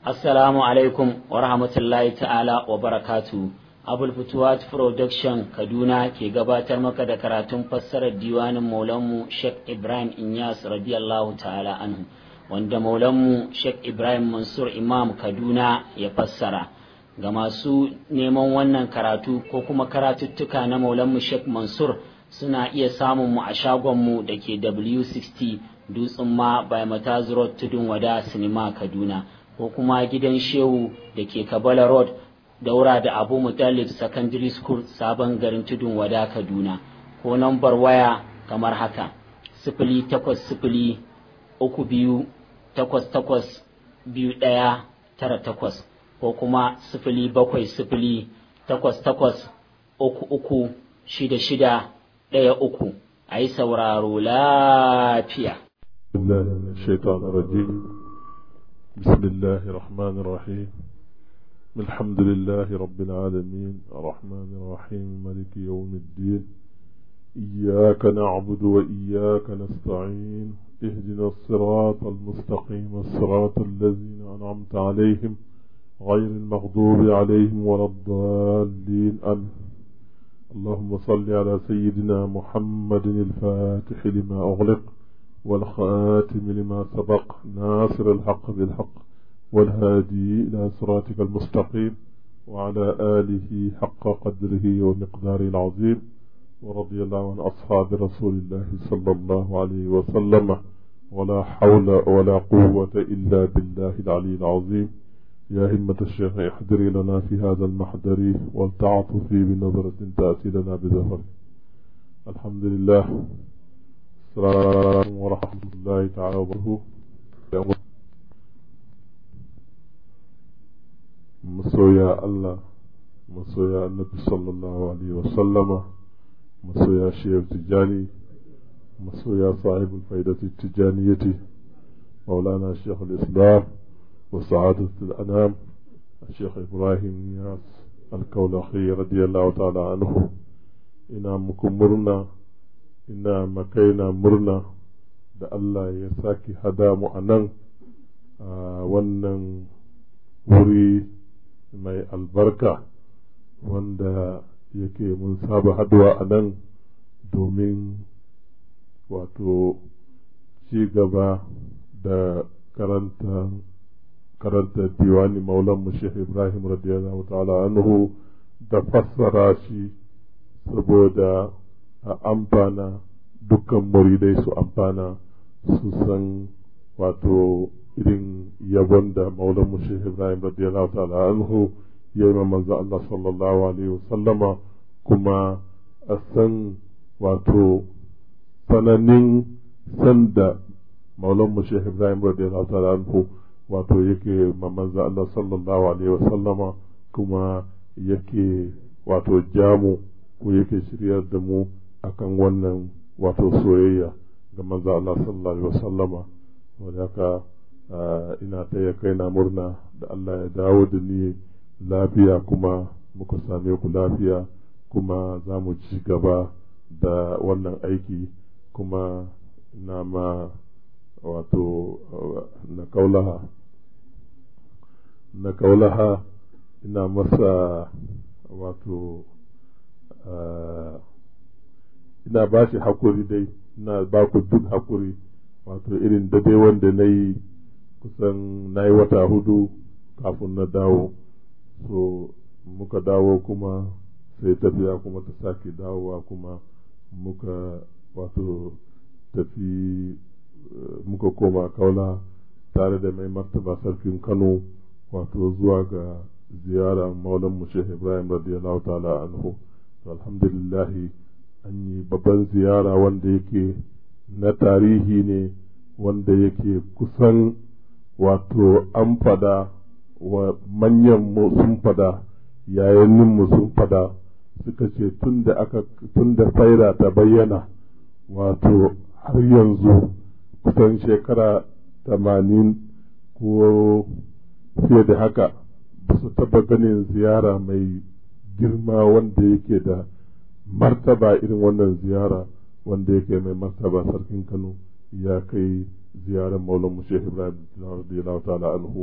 Assalamu alaikum wa rahmatullahi ta'ala wa barakatu. Abul Futuwat Production Kaduna ke gabatar maka da karatun fassarar diwanin Maulanmu Sheikh Ibrahim Inyas radiyallahu ta'ala anhu wanda Maulanmu Sheikh Ibrahim Mansur Imam Kaduna ya fassara. Ga masu neman wannan karatu ko kuma karatuttuka na Maulanmu Sheikh Mansur suna iya samun mu a shagonmu da ke W60 Dutsen ma by Mataz Road Tudun Wada Sinima Kaduna. ko kuma gidan shehu da ke kabala road daura da abu mutalib secondary school sabon garin tudun wada kaduna ko nambar waya kamar haka sifili takwas sifili uku biyu takwas takwas biyu ɗaya tara takwas ko kuma sifili bakwai sifili takwas takwas uku uku shida shida ɗaya uku a yi sauraro lafiya. بسم الله الرحمن الرحيم الحمد لله رب العالمين الرحمن الرحيم ملك يوم الدين إياك نعبد وإياك نستعين اهدنا الصراط المستقيم الصراط الذين أنعمت عليهم غير المغضوب عليهم ولا الضالين آمين اللهم صل على سيدنا محمد الفاتح لما أغلق والخاتم لما سبق ناصر الحق بالحق والهادي إلى صراطك المستقيم وعلى آله حق قدره ومقداره العظيم ورضي الله عن أصحاب رسول الله صلى الله عليه وسلم ولا حول ولا قوة إلا بالله العلي العظيم يا همة الشيخ احضري لنا في هذا المحضر ولتعطفي بنظرة تأتي لنا بظهر الحمد لله السلام ورحمة الله تعالى وبركاته masoya Allah masoya annabi sallallahu alaihi wasallama masoya shehu tijjani masoya sahibul faidati tijjaniyati maulana sheikh al-islam wa sa'adat al-anam الشيخ إبراهيم نياس الكولخي رضي الله تعالى عنه إنا مكمرنا ina makaina murna da Allah ya sake hada mu a nan a wannan wuri mai albarka wanda yake mun saba haduwa a nan domin wato ci gaba da karanta karanta diwani maulan mu Sheikh Ibrahim radiyallahu ta'ala anhu da fassara shi saboda a amfana dukkan muridai su amfana su san wato irin yabon da maulan mushe ibrahim radiyallahu ta'ala anhu ya yi manzo Allah sallallahu alaihi wasallama kuma a san wato sananin sanda maulan mushe ibrahim radiyallahu ta'ala anhu wato yake manzo Allah sallallahu alaihi wasallama kuma yake wato jamu ko yake shiryar da mu akan wannan wato soyayya ga manzo Allah sallallahu alaihi wasallama wanda haka ina taya kaina murna da Allah ya dawo da ni lafiya kuma muka same ku lafiya kuma za mu ci gaba da wannan aiki kuma na ma wato na kaulaha na kaulaha ina masa wato ina ba shi hakuri dai ina ba ku duk hakuri wato irin da dai wanda na yi kusan na yi wata hudu kafin na dawo so muka dawo kuma sai tafiya kuma ta sake dawowa kuma muka wato tafi muka koma kaula tare da mai martaba sarkin kano wato zuwa ga ziyara maulan mu shehu ibrahim radiyallahu ta'ala anhu alhamdulillahi an yi babban ziyara wanda yake na tarihi ne wanda yake kusan wato an fada wa manyan mu sun fada yayannin mu sun fada suka ce tun da aka tun da faira ta bayyana wato har yanzu kusan shekara tamanin ko fiye da haka ba su taba ganin ziyara mai girma wanda yake da martaba irin wannan ziyara wanda yake mai martaba sarkin kano ya kai ziyarar maulan mu shehu ibrahim radiyallahu ta'ala anhu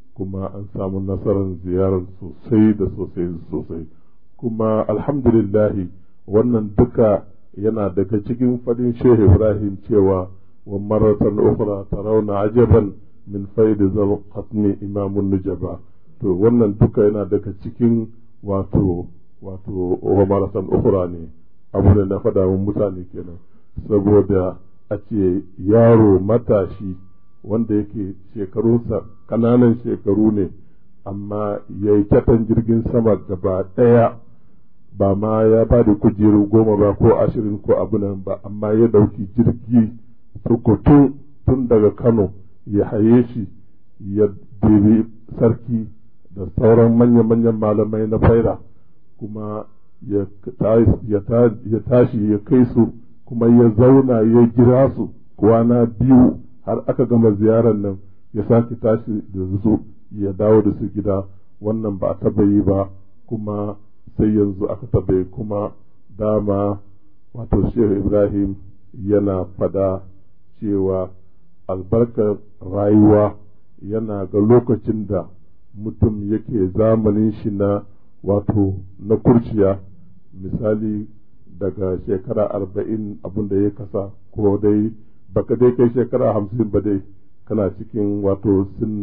kuma an samu nasarar ziyarar sosai da sosai sosai kuma alhamdulillahi wannan duka yana daga cikin fadin shehu ibrahim cewa wa maratan ukhra tarawna ajaban min faidi zal qatmi imamun nujaba to wannan duka yana daga cikin wato wato wa maratan ukhra ne abu da na faɗa wa mutane kenan saboda a ce yaro matashi wanda yake shekarunsa ƙananan shekaru ne amma ya yi kyatan jirgin sama gaba ɗaya ba ma ya ba da kujeru goma ba ko ashirin ko abu nan ba amma ya ɗauki jirgi tukutu tun daga kano ya haye shi ya debi sarki da sauran manya-manyan malamai na faira kuma ya tashi ya kai su kuma ya zauna ya jira su kwana biyu har aka gama ziyarar nan ya sake tashi da su ya dawo da su gida wannan ba a taba yi ba kuma sai yanzu aka taba yi kuma dama wato shehu ibrahim yana fada cewa albarkar rayuwa yana ga lokacin da mutum yake zamanin shi na wato na kurciya misali daga shekara arba'in abin da ya kasa ko dai baka dai kai shekara hamsin ba dai kana cikin wato sin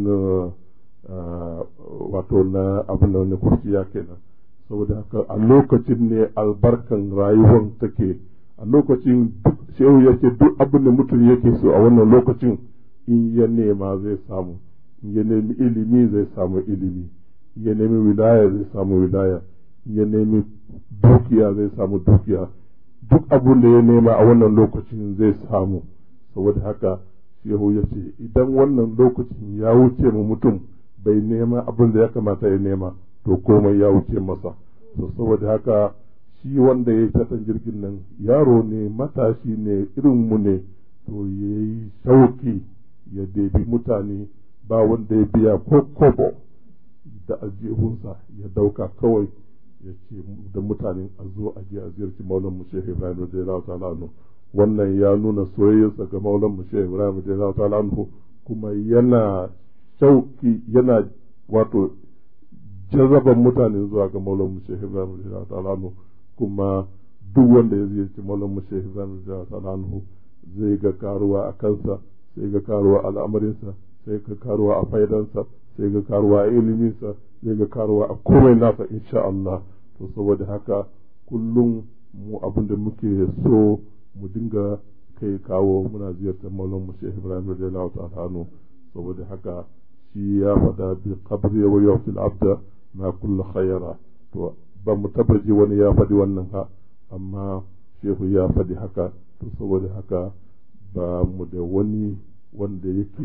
wato na abin da na kurciya kenan saboda haka a lokacin ne albarkan rayuwar take a lokacin shehu yake duk abin da mutum yake so a wannan lokacin in ya nema zai samu in ya nemi ilimi zai samu ilimi in ya nemi wilaya zai samu wilaya in ya nemi dukiya zai samu dukiya duk abin da ya nema a wannan lokacin zai samu saboda haka shehu ya ce idan wannan lokacin ya wuce mu mutum bai nema abin da ya kamata ya nema to komai ya wuce masa to saboda haka shi wanda ya yi tatan jirgin nan yaro ne matashi ne irin mu ne to ya yi shauki ya debi mutane ba wanda ya biya ko kobo da aljihunsa ya dauka kawai ya ce da mutane a zo a je a ziyarci maulan mu shehu ibrahim radiyallahu ta'ala anhu wannan ya nuna soyayyarsa ga maulan mu shehu ibrahim radiyallahu ta'ala anhu kuma yana shauki yana wato jazaban mutane zuwa ga maulan mu shehu ibrahim radiyallahu ta'ala anhu kuma duk wanda ya ziyarci maulan mu shehu ibrahim radiyallahu ta'ala anhu zai ga karuwa a kansa sai ga karuwa al'amarinsa sai ga karuwa a faidansa sai ga karuwa a iliminsa sai ga karuwa a komai nasa insha Allah to saboda haka kullum mu abin da muke so mu dinga kai kawo muna ziyartar maulan mu Sheikh Ibrahim radiyallahu ta'ala anhu saboda haka shi ya faɗa bi qabri wa yawfil abda ma kullu khayra to ba mu tabbaji wani ya faɗi wannan ha amma shehu ya faɗi haka to saboda haka ba mu da wani wanda yake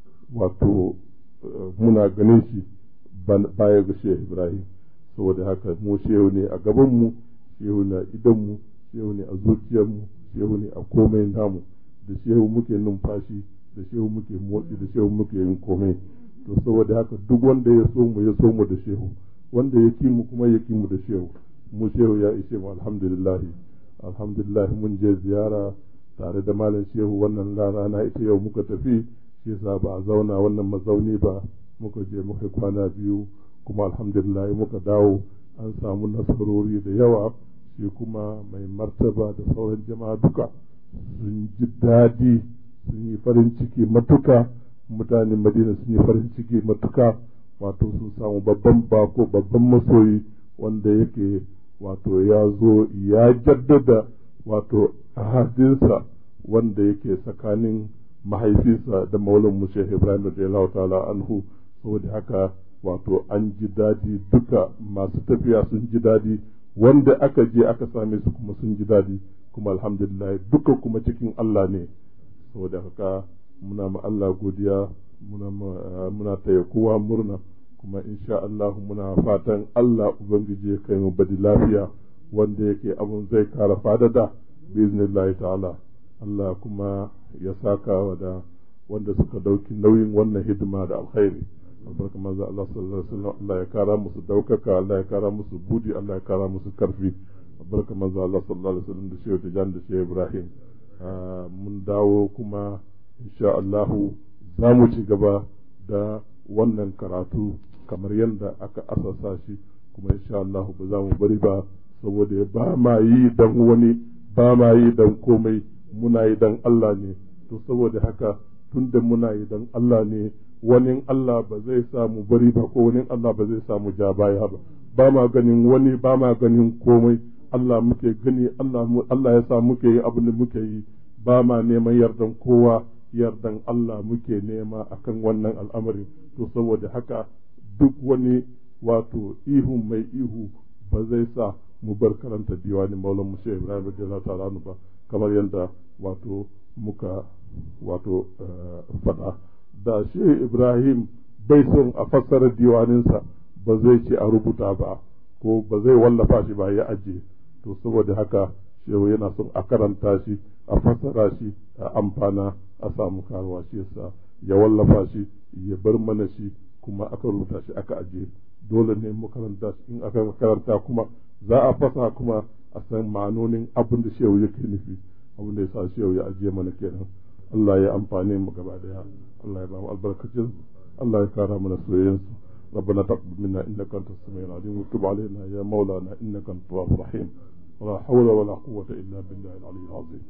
wato muna ganin shi baya ga shehu ibrahim saboda haka mu shehu ne a gabanmu shehu na idanmu shehu ne a zuciyarmu shehu ne a komai namu da shehu muke numfashi da shehu muke motsi da shehu muke yin komai to saboda haka duk wanda ya so mu ya so mu da shehu wanda ya ki mu kuma ya ki mu da shehu mu shehu ya ishe mu alhamdulillah alhamdulillah mun je ziyara tare da malam shehu wannan rana ita yau muka tafi shi yasa ba a zauna wannan mazauni ba muka je muka kwana biyu kuma alhamdulillah muka dawo an samu nasarori da yawa shi kuma mai martaba da sauran jama'a duka sun ji daɗi sun yi farin ciki matuka mutanen madina sun yi farin ciki matuka wato sun samu babban bako babban masoyi wanda yake wato ya zo ya jaddada wato ahadinsa wanda yake tsakanin mahaifinsa da maulan mu Sheikh Ibrahim radiyallahu ta'ala anhu saboda haka wato an ji dadi duka masu tafiya sun ji dadi wanda aka je aka same su kuma sun ji dadi kuma alhamdulillah duka kuma cikin Allah ne saboda haka muna ma Allah godiya muna muna taya kowa murna kuma insha Allah muna fatan Allah ubangiji ya kai mu badi lafiya wanda yake abun zai kara fadada biznillahi ta'ala Allah kuma ya saka wa da wanda suka dauki nauyin wannan hidima da alkhairi albarka manzo Allah sallallahu alaihi wasallam Allah ya kara musu daukaka Allah ya kara musu budi Allah ya kara musu karfi albarka manzo Allah sallallahu alaihi wasallam da shehu Tijan da shehu Ibrahim mun dawo kuma insha Allah za mu ci gaba da wannan karatu kamar yadda aka asasa shi kuma insha Allah ba za mu bari ba saboda ba ma yi dan wani ba ma yi dan komai muna yi dan Allah ne to saboda haka tunda muna yi dan Allah ne wani Allah ba zai samu bari ba ko wani Allah ba zai samu ja baya ba ba ma ganin wani ba ma ganin komai Allah muke gani Allah Allah ya sa muke yi abin da muke yi ba ma neman yardan kowa yardan Allah muke nema akan wannan al'amari to saboda haka duk wani wato ihu mai ihu ba zai sa mu bar karanta diwani maulan mu shi Ibrahim radiyallahu ta'ala ba kamar yadda wato muka wato faɗa da shi Ibrahim bai son a fassara diwaninsa ba zai ce a rubuta ba ko ba zai wallafa shi ba ya ajiye to saboda haka shehu yana son a karanta shi a fassara shi a amfana a samu karuwa shi yasa ya wallafa shi ya bar mana shi kuma aka rubuta shi aka ajiye dole ne mu karanta shi in aka karanta kuma za a fasa kuma a san ma'anonin abin da shehu yake nufi abin da yasa shehu ya ajiye mana kenan Allah ya amfane mu gaba daya Allah ya ba mu albarkacin Allah ya kara mana soyayyansu ربنا تقبل منا انك انت السميع العليم وتب علينا يا مولانا انك انت التواب الرحيم ولا حول ولا قوة الا بالله العلي العظيم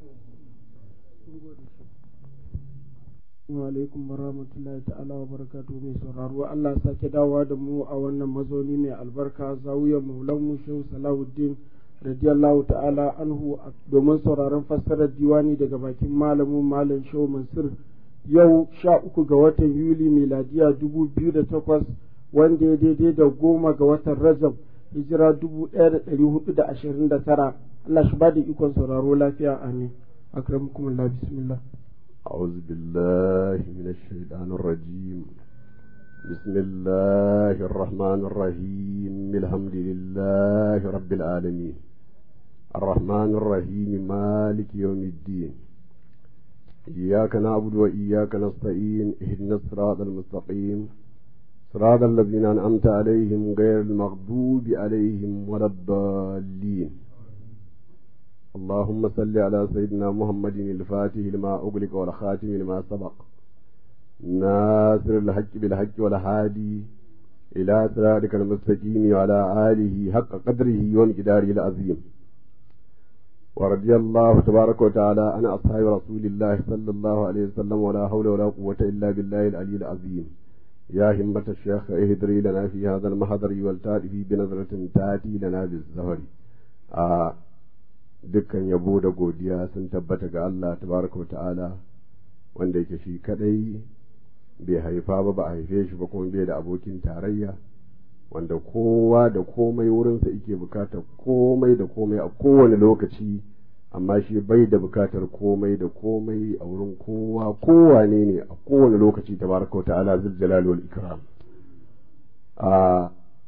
alaikum warahmatullahi ta'ala wa barakatu mai sauraro Allah sake dawowa da mu a wannan mazauni mai albarka zawiyar maulan mu shehu salahuddin radiyallahu ta'ala anhu domin sauraron fassarar diwani daga bakin malamin malam shehu mansur yau sha uku ga watan yuli miladiya dubu biyu da takwas wanda ya daidai da goma ga watan rajab hijira dubu ɗaya da ɗari hudu da ashirin da tara Allah shi ba da ikon sauraro lafiya amin akramukumullah bismillah أعوذ بالله من الشيطان الرجيم بسم الله الرحمن الرحيم الحمد لله رب العالمين الرحمن الرحيم مالك يوم الدين إياك نعبد وإياك نستعين اهدنا الصراط المستقيم صراط الذين أنعمت عليهم غير المغضوب عليهم ولا الضالين اللهم صل على سيدنا محمد الفاتح لما أغلق والخاتم لما سبق ناصر الحق بالحق والهادي إلى صراطك المستقيم وعلى آله حق قدره ومقداره العظيم ورضي الله تبارك وتعالى عن أصحاب رسول الله صلى الله عليه وسلم ولا حول ولا قوة إلا بالله العلي العظيم يا همة الشيخ اهدري لنا في هذا المحضر والتاتي بنظرة تاتي لنا بالزهر آه dukkan yabo da godiya sun tabbata ga Allah tabaraka wa ta'ala wanda yake shi kadai bai haifa ba ba a haife shi ba kuma bai da abokin tarayya wanda kowa da komai wurinsa yake bukatar komai da komai a kowane lokaci amma shi bai da bukatar komai da komai a wurin kowa kowane ne a kowane lokaci tabaraka wa ta'ala zul jalal wal ikram a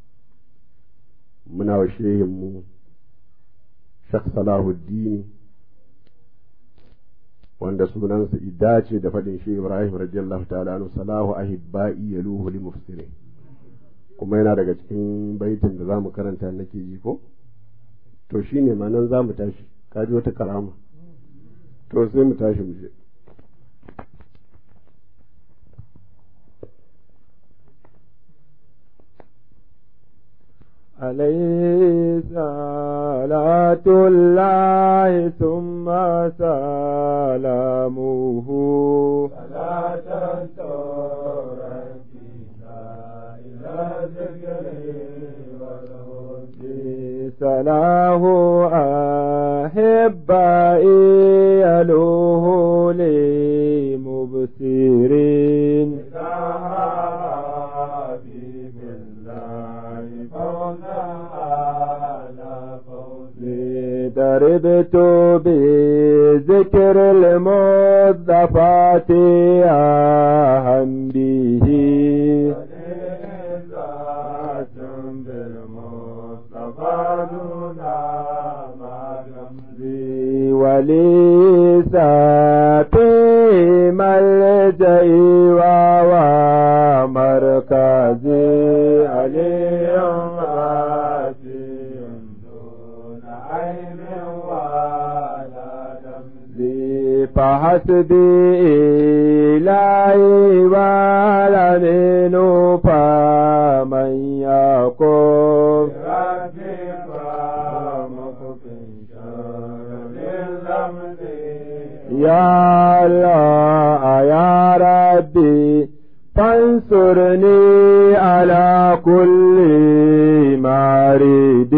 muna wa shehin mu Sheikh Salahuddin wanda sunansa idace da faɗin shi Ibrahim radiyallahu ta'ala anhu salahu ahibba'i yaluhu li mufsirin kuma yana daga cikin baitin da zamu karanta nake ji ko to shine ma nan zamu tashi kaji wata karama to sai mu tashi mu je عليه صلاة الله ثم سلامه صلاة سلاه أحبائي يلوه لمبصرين ضربت بذكر المضافات أهم به وليس في ملجئي ومركزي عليهم فحسبي إلهي والأمين يا الله يا ربي فانصرني على كل مريد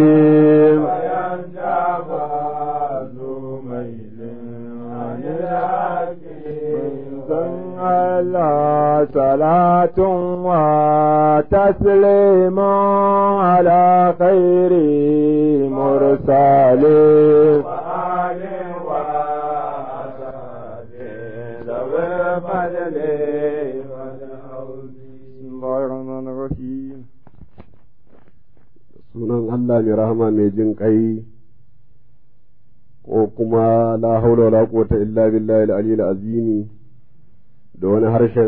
الله صلاة وتسليم على خير مرسلين وآل وأسد ذوي الفضل بسم الله الرحمن الرحيم sunan Allah mai rahama mai jin ƙai ko kuma la haula wala quwwata illa billahi al-aliyyil azimi da wani harshen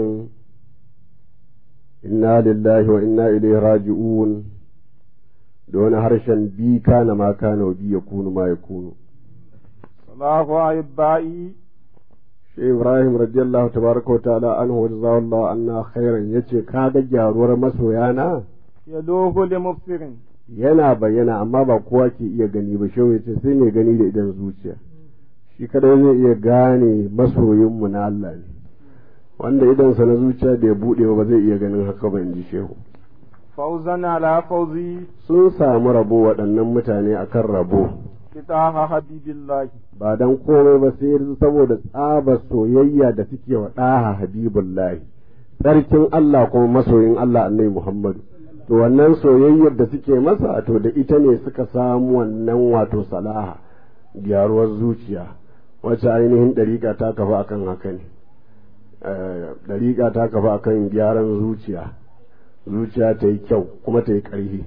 inna lillahi wa inna ilaihi raji'un da wani harshen bi kana ma kana wa bi yakunu ma yakunu صلاح أحبائي shi Ibrahim radiyallahu tabaraka wa ta'ala anhu wa jazawallahu anna khairan yace ka ga gyaruwar masoyana يلوه لمبصر yana bayyana amma ba kowa ke iya gani ba shehu yace sai mai gani da idan zuciya shi kadai zai iya gane masoyinmu na Allah ne wanda idansa na zuciya da ya buɗe ba zai iya ganin haka ba in ji shehu فوزا على فوزي sun samu rabo waɗannan mutane akan rabo فتاح حبيب الله ba dan komai ba sai saboda tsabar soyayya da suke wa ɗaha habibullahi sarkin Allah kuma masoyin Allah annabi Muhammadu to wannan soyayyar da suke masa to da ita ne suka samu wannan wato salaha gyaruwar zuciya wacce ainihin ɗariƙa ta kafa akan haka ne ɗariƙa ta kafa akan gyaran zuciya zuciya ta yi kyau kuma ta yi ƙarfi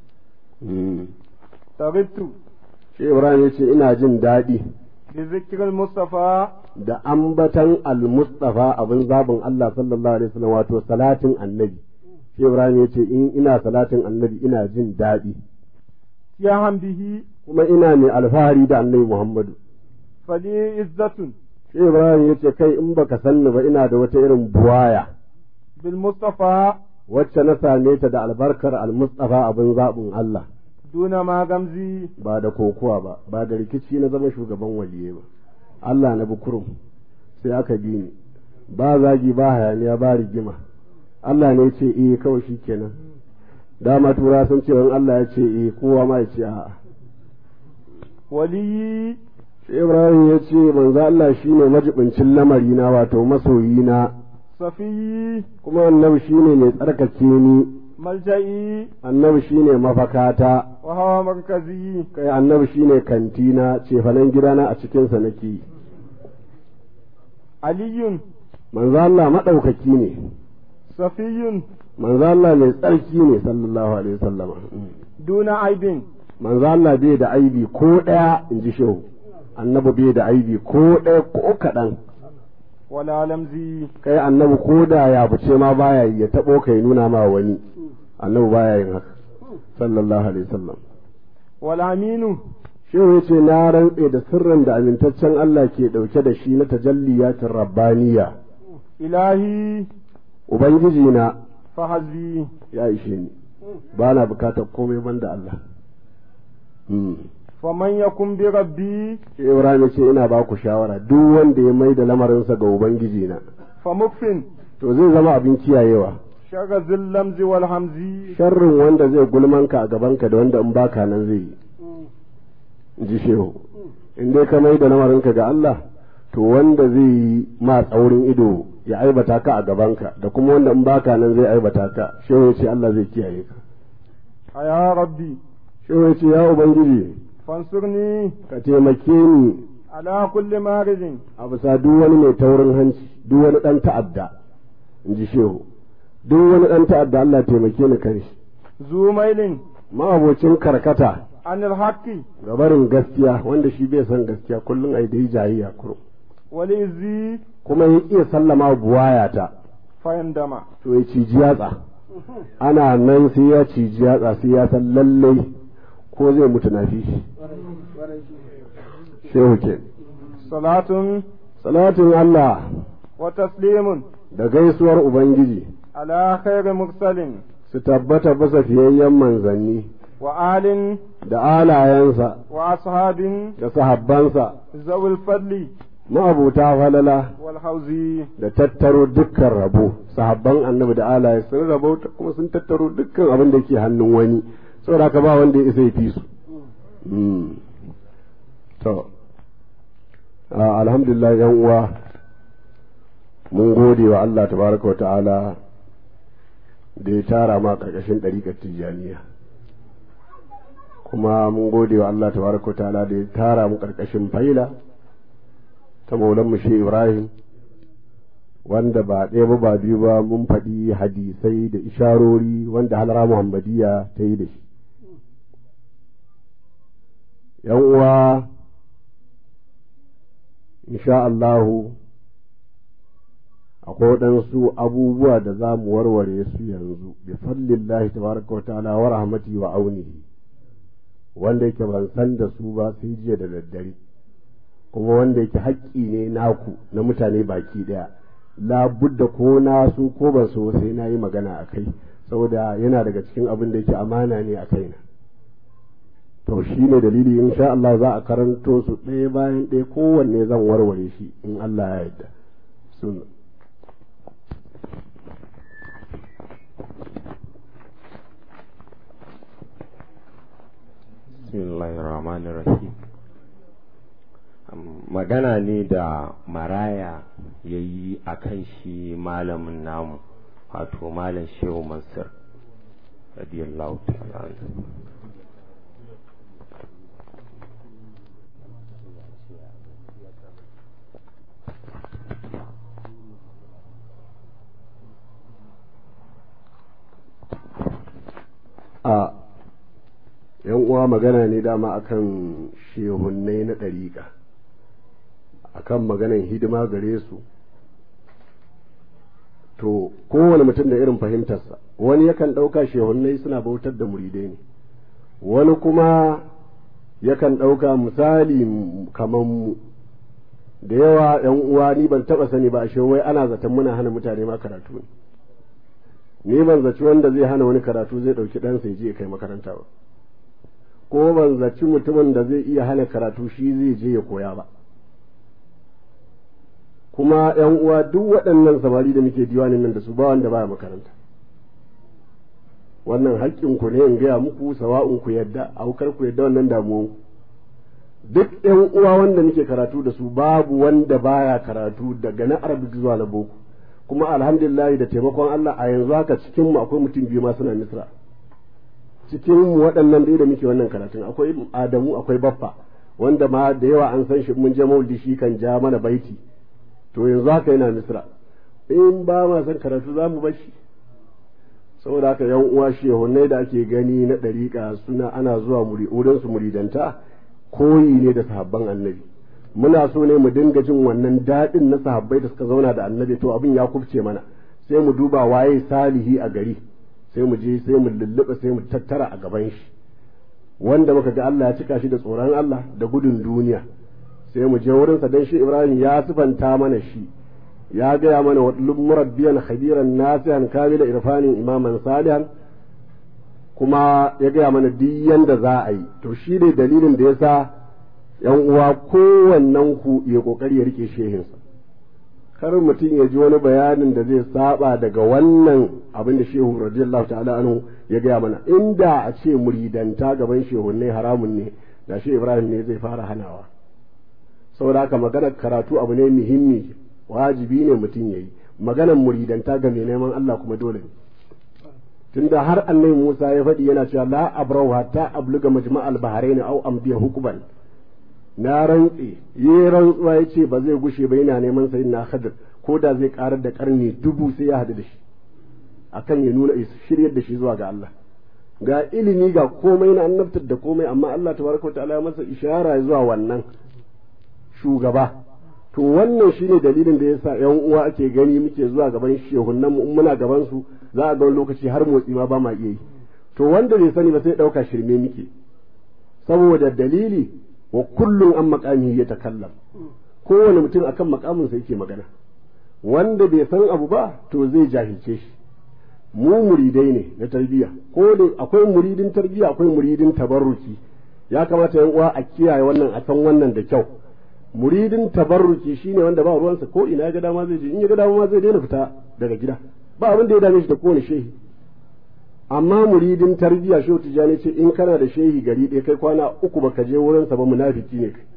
تغبت shi ibrahim ya ce ina jin daɗi بذكر المصطفى da ambatan al-mustafa abin zabin Allah sallallahu alaihi wasallam wato salatin annabi shi ibrahim ya ce in ina salatin annabi ina jin daɗi يا به kuma ina mai alfahari da annabi muhammadu فلي عزة shi ibrahim ya ce kai in baka sanni ba ina da wata irin buwaya بالمصطفى wacce na same ta da albarkar al-mustafa abin zabin Allah دون ما غمزي ba da kokuwa ba ba da rikici na zama shugaban waliye ba Allah na bukurum sai aka bi ni ba zagi ba hayaniya ba rigima Allah ne ce eh kawai shi kenan dama tura sun ce in Allah ya ce eh kowa ma ya ce a'a ولي shi Ibrahim ya ce manzo Allah shine majibincin lamari na wato masoyi na صفي kuma annabi shine mai tsarkake ni ملجئي annabi shine mafakata وهو مركزي kai annabi shine kantina cefanen gidana a cikinsa nake yi علي manzo Allah maɗaukaki ne صفي manzo Allah mai tsarki ne sallallahu alaihi wasallama دون عيب manzo Allah bai da aibi ko ɗaya in ji shehu annabi bai da aibi ko ɗaya ko kaɗan ولا لمزي kai annabi ko da ya fice ma baya yi ya taɓo kai nuna ma wani annabi baya yin haka sallallahu alaihi wasallam والأمين shehu ya ce na rantse da sirrin da amintaccen Allah ke ɗauke da shi na tajalliyatin rabbaniya إلهي ubangiji na فحسبي ya ishe ni ba na bukatar komai banda Allah Hmm. فمن يكن بربي Shi Ibrahim ya ce ina ba ku shawara duk wanda ya mai da lamarinsa ga ubangiji na فمكفن to zai zama abin kiyayewa شر ذي اللمز والهمز sharrin wanda zai gulmanka a gabanka da wanda in baka nan zai yi in ji shehu in dai ka mai da lamarinka ga Allah to wanda zai yi ma tsaurin ido ya aibata ka a gabanka da kuma wanda in baka nan zai aibata ka shehu ya ce Allah zai kiyaye ka يا ربي shehu ya ce ya ubangiji فانصرني ka taimake ni على كل مارد a bisa duk wani mai taurin hanci duk wani ɗan ta'adda in ji shehu duk wani ɗan ta'adda Allah taimake ni kan shi ذو ميل ma'abocin karkata عن الحق ga barin gaskiya wanda shi bai son gaskiya kullum ai dai jayayya kuro والإزي kuma ya iya sallama buwayata فيندم to ya ciji yatsa ana nan sai ya ciji yatsa sai ya san lallai ko zai mutu na fi shi shehu ke صلاة salatin Allah وتسليم da gaisuwar ubangiji على خير مرسل su tabbata bisa fiyayyen manzanni وآل da alayensa وأصحاب da sahabbansa ذوي الفضل ma'abuta falala والحوز da tattaro dukkan rabo sahabban annabi da alaye sun rabo kuma sun tattaro dukkan abin da ke hannun wani saboda haka ba wanda ya isa ya fi su Mm. to ah, alhamdulillah yan uwa mun gode wa Allah tabaraka wa ta'ala da ya tara ma karkashin ɗariƙar tijjaniya kuma mun gode wa Allah tabaraka wa ta'ala da ya tara mu karkashin faila ta maulan mu shi Ibrahim wanda ba ɗaya ba ba biyu ba mun faɗi hadisai da isharori wanda halara Muhammadiyya ta yi da shi ‘yan uwa insha Allahu akwai waɗansu abubuwa da za mu warware su yanzu bi fadlillahi tabaraka wa ta'ala wa rahmati wa aunihi wanda yake ban san da su ba sai jiya da daddare kuma wanda yake haƙƙi ne naku na mutane baki ɗaya labudda ko na su ko ban so sai na yi magana a kai saboda yana daga cikin abin da yake amana ne a kaina to shi ne dalili in sha Allah za a karanto su ɗaya bayan ɗaya kowanne zan warware shi in Allah ya yarda sunna Bismillahirrahmanirrahim. Magana ne da maraya ya yi a kan shi malamin namu, wato Malam Shehu Mansur, radiyallahu ta'ala anhu. a yan uwa magana ne dama akan shehunnai na ɗariƙa akan maganan hidima gare su to kowane mutum da irin fahimtarsa wani yakan ɗauka shehunnai suna bautar da muridai ne wani kuma yakan ɗauka misali kamar mu da yawa yan uwa ni ban taɓa sani ba a wai ana zaton muna hana mutane ma karatu ne ni ban zaci wanda zai hana wani karatu zai ɗauki ɗansa ya je ya kai makaranta ba ko ban zaci mutumin da zai iya hana karatu shi zai je ya koya ba kuma ‘yan uwa duk waɗannan samari da muke diwanin nan da su ba wanda baya makaranta wannan haƙƙin ku ne in gaya muku sawa'un ku yadda aukar ku yadda wannan damuwan duk ‘yan uwa wanda muke karatu da su babu wanda baya karatu daga na arabic zuwa na boko kuma alhamdulillah da taimakon Allah a yanzu haka cikin mu akwai mutum biyu ma suna misra cikin mu waɗannan dai da muke wannan karatun akwai Adamu akwai Baffa wanda ma da yawa an san shi mun je maulidi shi kan ja mana baiti to yanzu haka yana misra in ba ma san karatu za mu bashi saboda haka yan uwa shehunai da ake gani na ɗariƙa suna ana zuwa wurin su muridanta koyi ne da sahabban annabi muna so ne mu dinga jin wannan daɗin na sahabbai da suka zauna da annabi to abin ya kubce mana sai mu duba waye salihi a gari sai mu je sai mu lulluɓe sai mu tattara a gaban shi wanda muka ga Allah ya cika shi da tsoron Allah da gudun duniya sai mu je wurinsa dan shi Ibrahim ya sifanta mana shi ya gaya mana wa murabbiyan khabiran nasihan kamila irfanin imaman salihan kuma ya gaya mana duk yanda za a yi to shi ne dalilin da yasa yan uwa kowannen ku ya kokari ya rike shehinsa kar mutum ya ji wani bayanin da zai saba daga wannan abin da shehu radiyallahu ta'ala anhu ya gaya mana inda a ce muridanta gaban shehunne haramun ne da shi ibrahim ne zai fara hanawa saboda haka maganar karatu abu ne muhimmi wajibi ne mutum ya yi maganar muridanta ga mai neman allah kuma dole ne tunda har annabi musa ya faɗi yana cewa la abrau hatta abluga majma'al bahrain au amdiya hukuban na rantse yi rantsuwa ya ce ba zai gushe ba yana neman sayin na hadir ko da zai karar da karni dubu sai ya hadu da shi akan ya nuna shiryar da shi zuwa ga Allah ga ilimi ga komai na annabtar da komai amma Allah tabaraka wa ta'ala ya masa ishara zuwa wannan shugaba to wannan shine dalilin da yasa yan uwa ake gani muke zuwa gaban shehunan mu muna gaban su za a ga wani lokaci har motsi ma ba ma iya yi to wanda bai sani ba sai dauka shirme muke saboda dalili wa kullum an makami ya takallam kowane mutum akan makaminsa yake magana wanda bai san abu ba to zai jahilce shi mu muridai ne na tarbiyya ko da akwai muridin tarbiyya akwai muridin tabarruki ya kamata yan uwa a kiyaye wannan a san wannan da kyau muridin tabarruki shine wanda ba ruwansa ko ina ya ga dama zai je in ya ga dama ma zai daina fita daga gida ba abin da ya dame shi da kowane shehi amma muridin tarbiyya shehu tijjani ce in kana da shehi gari ɗaya kai kwana uku baka je wurinsa ba munafiki ne kai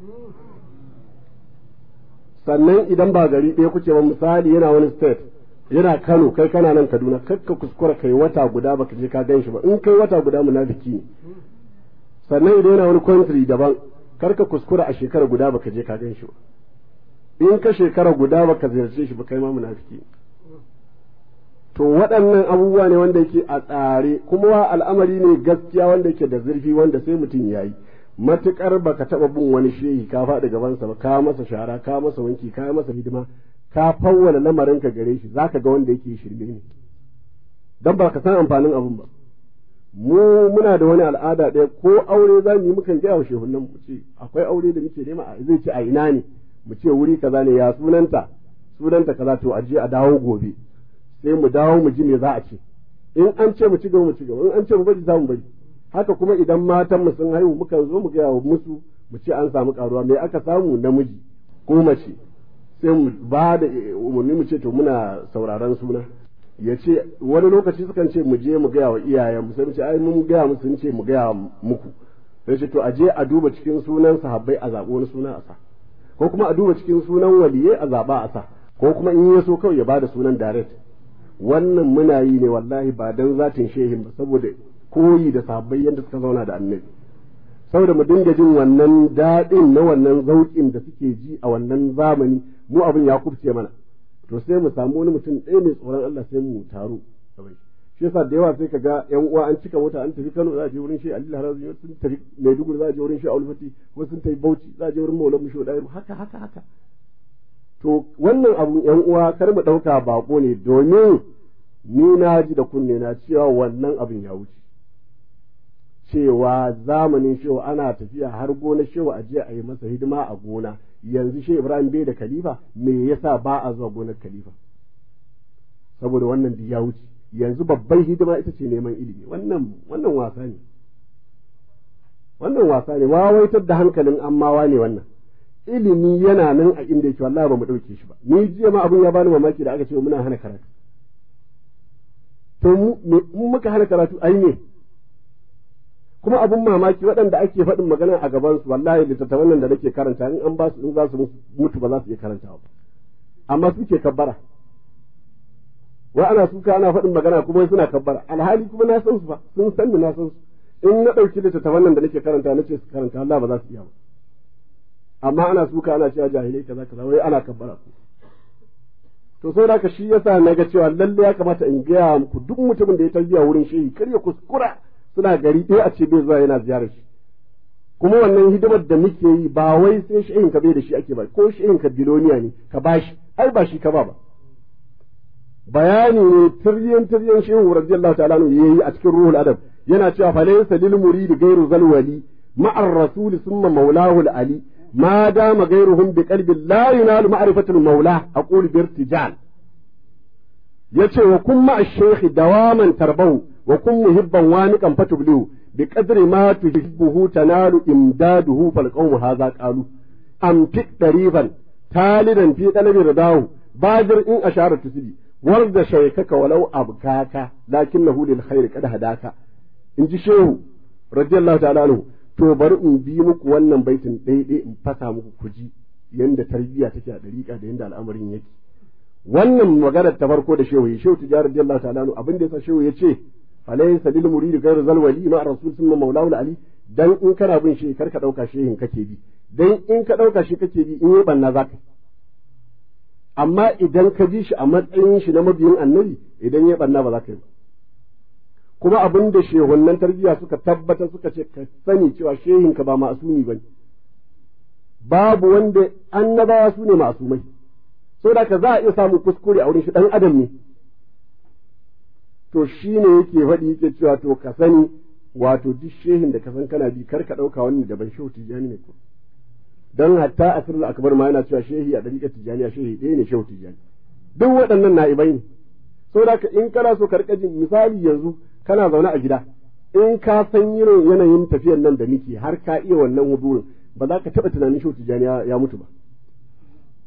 sannan idan ba gari ɗaya kuke ba misali yana wani state yana Kano kai kana nan Kaduna kakka kuskura kai wata guda baka je ka gan shi ba in kai wata guda munafiki ne sannan idan yana wani country daban karka kuskura a shekara guda baka je ka gan shi ba in ka shekara guda baka ziyarce shi ba kai ma munafiki ne to waɗannan abubuwa ne wanda yake a tsare kuma al'amari ne gaskiya wanda yake da zurfi wanda sai mutum ya yi matuƙar baka taɓa bin wani shehi ka faɗi gabansa ba ka masa shara ka masa wanki ka masa hidima ka fawwala lamarin ka gare shi zaka ga wanda yake shirme ne dan ba ka san amfanin abun ba mu muna da wani al'ada ɗaya ko aure za mu yi mukan gaya wa shehunan mu ce akwai aure da muke nema a zai ce a ina ne mu ce wuri kaza ne ya sunanta sunanta kaza to a je a dawo gobe sai mu dawo mu ji me za a ce in an ce mu ci gaba mu ci gaba in an ce mu bari za mu bari haka kuma idan matan mu sun haihu muka zo mu gaya wa musu mu ce an samu karuwa me aka samu namiji ko mace sai mu ba da umarni mu ce to muna sauraron suna ya ce wani lokaci sukan ce mu je mu gaya wa iyayen mu sai mu ce ai mun gaya musu sun ce mu gaya muku sai ce to a je a duba cikin sunan sahabbai a zaɓi wani suna a sa ko kuma a duba cikin sunan waliyai a zaɓa a sa ko kuma in ya so kawai ya bada sunan direct wannan muna yi ne wallahi ba dan zatin shehin ba saboda koyi da sahabbai yadda suka zauna da annabi saboda mu dinga jin wannan daɗin na wannan zauƙin da suke ji a wannan zamani mu abin ya kubce mana to sai mu samu wani mutum ɗaya mai tsoron Allah sai mu taru shi yasa da yawa sai ka ga yan uwa an cika mota an tafi Kano za a je wurin shi Ali Harazi sun tafi Maiduguri za a je wurin shi Alfati ko sun tafi Bauchi za a je wurin Maulana Musho Dairu haka haka haka to wannan abun yan uwa kar mu ɗauka bako ne domin ni na ji da kunne na cewa wannan abin ya wuce cewa zamanin shehu ana tafiya har gona shehu a je a yi masa hidima a gona yanzu shehu Ibrahim bai da khalifa me yasa ba a zuwa gonar khalifa saboda wannan ya wuce yanzu babban hidima ita ce neman ilimi wannan wannan wasa ne wannan wasa ne wawaitar da hankalin ammawa ne wannan ilimi yana nan a inda yake wallahi ba mu dauke shi ba ni jiya ma abun ya bani mamaki da aka ce muna hana karatu to mu muka hana karatu ai ne kuma abun mamaki waɗanda ake faɗin magana a gaban su wallahi littattafan nan da nake karanta in an ba su in za su mutu ba za su iya karantawa ba amma suke kabbara wa ana suka ana faɗin magana kuma suna kabbara alhali kuma na san su ba sun san na san su in na ɗauki littattafan nan da nake karanta na ce su karanta Allah ba za su iya ba amma ana suka ana cewa jahilai kaza kaza wai ana kabbara ku to sai da shi yasa na ga cewa lalle ya kamata in gaya muku duk mutumin da ya tarbiya wurin shehi kar ya kuskura suna gari ɗaya a ce bai zuwa yana ziyarar shi kuma wannan hidimar da muke yi ba wai sai shehin ka bai da shi ake ba ko shehin ka biloniya ne ka bashi ai ba shi ka ba ba bayani ne tiryan tiryan shehu radiyallahu ta'ala ne yayi a cikin ruhul adab yana cewa fa laysa lil murid ghayru zalwali ma'ar rasul summa maulahu ali ما دام غيرهم بقلب لا ينال معرفة المولى أقول بارتجال yace wa kun ma shaykhi dawaman tarbahu wa kun muhibban waniqan fatublihu bi qadri ma tuhibbuhu tanalu imdaduhu fal qawmu hadha qalu am fi dariban talidan fi talabi ridahu bajir in ashara tusidi warda shaykaka walau abkaka lakinnahu lil khair qad hadaka in ji shehu radiyallahu ta'ala anhu to bari in bi muku wannan baitin daidai in fasa muku kuji yanda tarbiyya take a dariƙa da yanda al'amarin yake wannan maganar ta farko da shehu shehu tijar radiyallahu ta'ala anhu abin da yasa shehu yace alaysa lil murid ghayr zal wali ma rasul sunna maulahu ali dan in kana bin shi kar ka dauka shehin kake bi dan in ka dauka shi kake bi in yi banna zaka amma idan ka bi shi a matsayin shi na mabiyin annabi idan ya banna ba za ka yi ba kuma abin da shehunnan tarbiyya suka tabbatar suka ce ka sani cewa shehinka ba ma'asumi ba babu wanda annabawa su ne ma'asumai saboda ka za a iya samun kuskure a wurin shi dan adam ne to shi ne yake faɗi yake cewa to ka sani wato duk shehin da ka san kana bi kar ka ɗauka wani daban shehu tijjani ne ko dan hatta asirul akbar ma yana cewa shehi a dariƙar tijjaniya shehi ɗaya ne shehu tijjani duk waɗannan na'ibai ne saboda ka in kana so ka rika jin misali yanzu kana zaune a gida in ka san irin yanayin tafiyar nan da muke har ka iya wannan hudurin ba za ka taɓa tunanin shehu tijjani ya mutu ba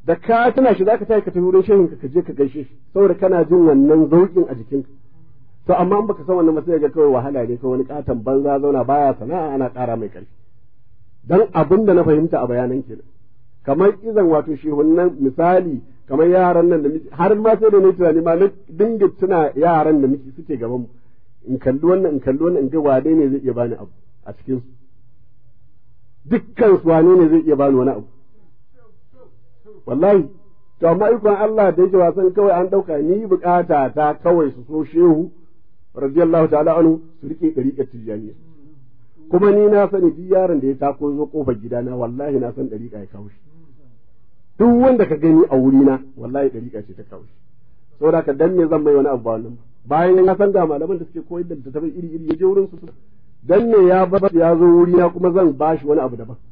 da ka tana shi zaka tafi ka tafi wurin shehin ka je ka gaishe shi saboda kana jin wannan zaukin a jikinka to amma in baka san wannan ba sai ga kawai wahala ne ko wani katon banza zauna baya sana'a ana ƙara mai ƙarfi dan abin da na fahimta a bayanan kenan kamar izan wato shehunan misali kamar yaran nan da muke har ma sai da ni tunani ma na dinga tuna yaran da muke suke gaban mu in kalli wannan in kalli wannan in ga wane ne zai iya bani abu a cikin su dukkan su wane ne zai iya bani wani abu wallahi to amma ikon Allah da yake wasan kawai an dauka ni bukata ta kawai su so shehu radiyallahu ta'ala anhu su rike dariƙar tijaniya kuma ni na sani duk yaron da ya tako zo kofar gidana wallahi na san dariƙa ya kawo shi duk wanda ka gani a wurina wallahi dariƙa ce ta kawo shi saboda ka dan me zan mai wani abu ba wannan bayan ya san da malaman da suke koyar da littattafai iri iri ya je wurin su dan me ya bar ya zo wurina kuma zan bashi wani abu daban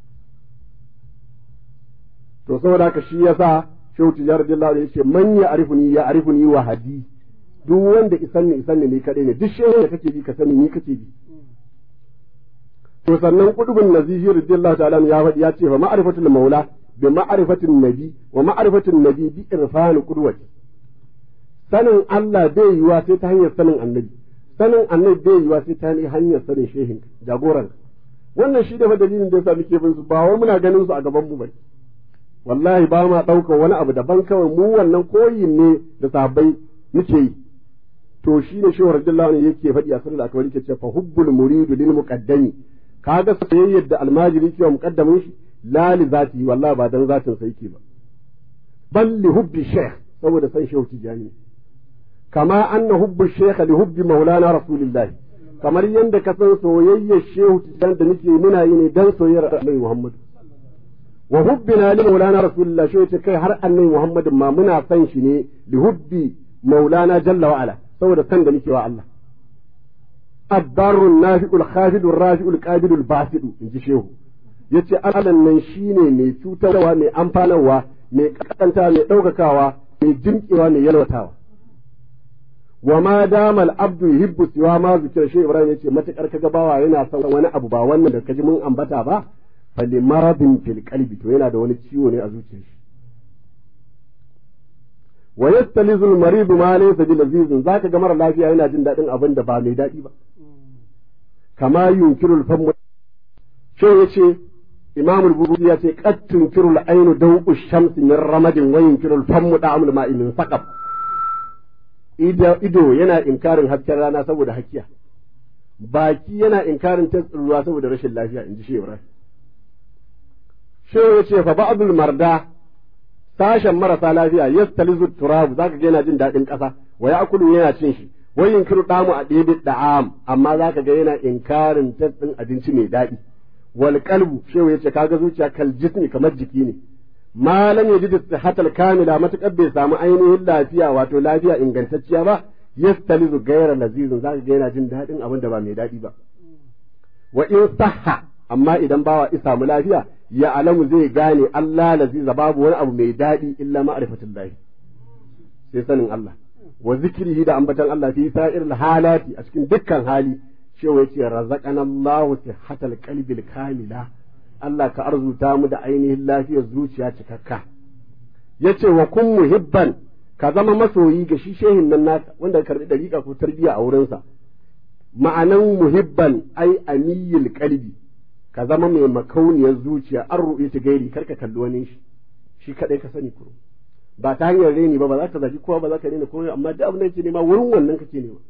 to saboda haka shi yasa shehu tijar radiyallahu anhu yace man ya arifuni ya arifuni wa hadi duk wanda isan ne isan ne ni kadai ne duk shehu da kake bi ka sani ni kake bi to sannan kudubun nazihi radiyallahu ta'ala ya faɗi ya ce fa ma'rifatul maula bi ma'rifatin nabi wa ma'rifatin nabi bi irfan qudwati sanin Allah bai yiwa sai ta hanyar sanin annabi sanin annabi bai yiwa sai ta hanyar sanin shehin jagoran wannan shi da fa dalilin da yasa muke bin su ba wai muna ganin su a gaban mu bai wallahi ba ma ɗaukar wani abu daban kawai mu wannan koyin ne da sahabbai muke yi to shi ne shi radiyallahu anhu yake faɗi a sirrin akbar yake ce fa hubbul muridu lil muqaddami kaga soyayyar da almajiri ke wa muqaddamin shi la li zati wallahi ba dan zatin sa yake ba bal li hubbi shaykh saboda san shehu tijani kama anna hubbu shaykh li hubbi maulana rasulillahi kamar yadda ka san soyayyar shehu tijani da nake muna yi ne dan soyayyar annabi muhammad wa hubbina li maulana rasulullah shi yace kai har annabi muhammadin ma muna san shi ne li hubbi maulana jalla wa ala saboda san da muke wa Allah abbarun nafi'ul khafidul rafi'ul qabilul basidu inji shehu yace Allah nan shine mai cutarwa mai amfanarwa mai kakanta mai daukakawa mai jimkewa mai yalwatawa wa ma dama al-abdu yuhibbu siwa ma zikira shi ibrahim yace matakar kaga bawa yana son wani abu ba wannan da kaji mun ambata ba fali maradin fil qalbi to yana da wani ciwo ne a zuciyar shi wa yastalizu al maridu ma laysa bi lazizin zaka ga mara lafiya yana jin dadin abin da ba mai dadi ba kama yunkiru al famu shi yace imam al bukhari ya ce qad tunkiru al aynu dawu shams min ramadin wa yunkiru al famu da'amul ma'i min saqab ido yana inkarin hasken rana saboda hakiya baki yana inkarin tatsin ruwa saboda rashin lafiya in ji shi ibrahim shehu ya ce fa ba'dul marda sashen marasa lafiya yastalizu turabu zaka ga yana jin daɗin ƙasa wa ya'kulu yana cin shi wa yunkiru damu a ɗebi da'am amma zaka ga yana inkarin tatsin abinci mai daɗi wal qalbu shehu ya ce kaga zuciya kal jismi kamar jiki ne malam yajid sihatal kamila matakar bai samu ainihin lafiya wato lafiya ingantacciya ba yastalizu gaira lazizin zaka ga yana jin daɗin abin da ba mai daɗi ba wa in sahha amma idan bawa ya samu lafiya ya alamu zai gane Allah laziza babu wani abu mai daɗi illa ma'rifatul lahi sai sanin Allah wa zikrihi da ambatan Allah fi sa'ir halati a cikin dukkan hali cewa yace razaqana Allahu sihhatal qalbil kamila Allah ka arzuta mu da ainihin lafiyar zuciya cikakka yace wa kun muhibban ka zama masoyi ga shi shehin nan naka wanda ka karbi dariƙa ko tarbiya a wurinsa ma'anan muhibban ai amiyil qalbi ka zama mai makauniyar zuciya an ruɗe ta gairi kar ka kalli wani shi shi kadai ka sani kuro ba ta hanyar reni ba ba za ka zafi kowa ba za ka rena kowa amma duk abin da yake nema wurin wannan kake nema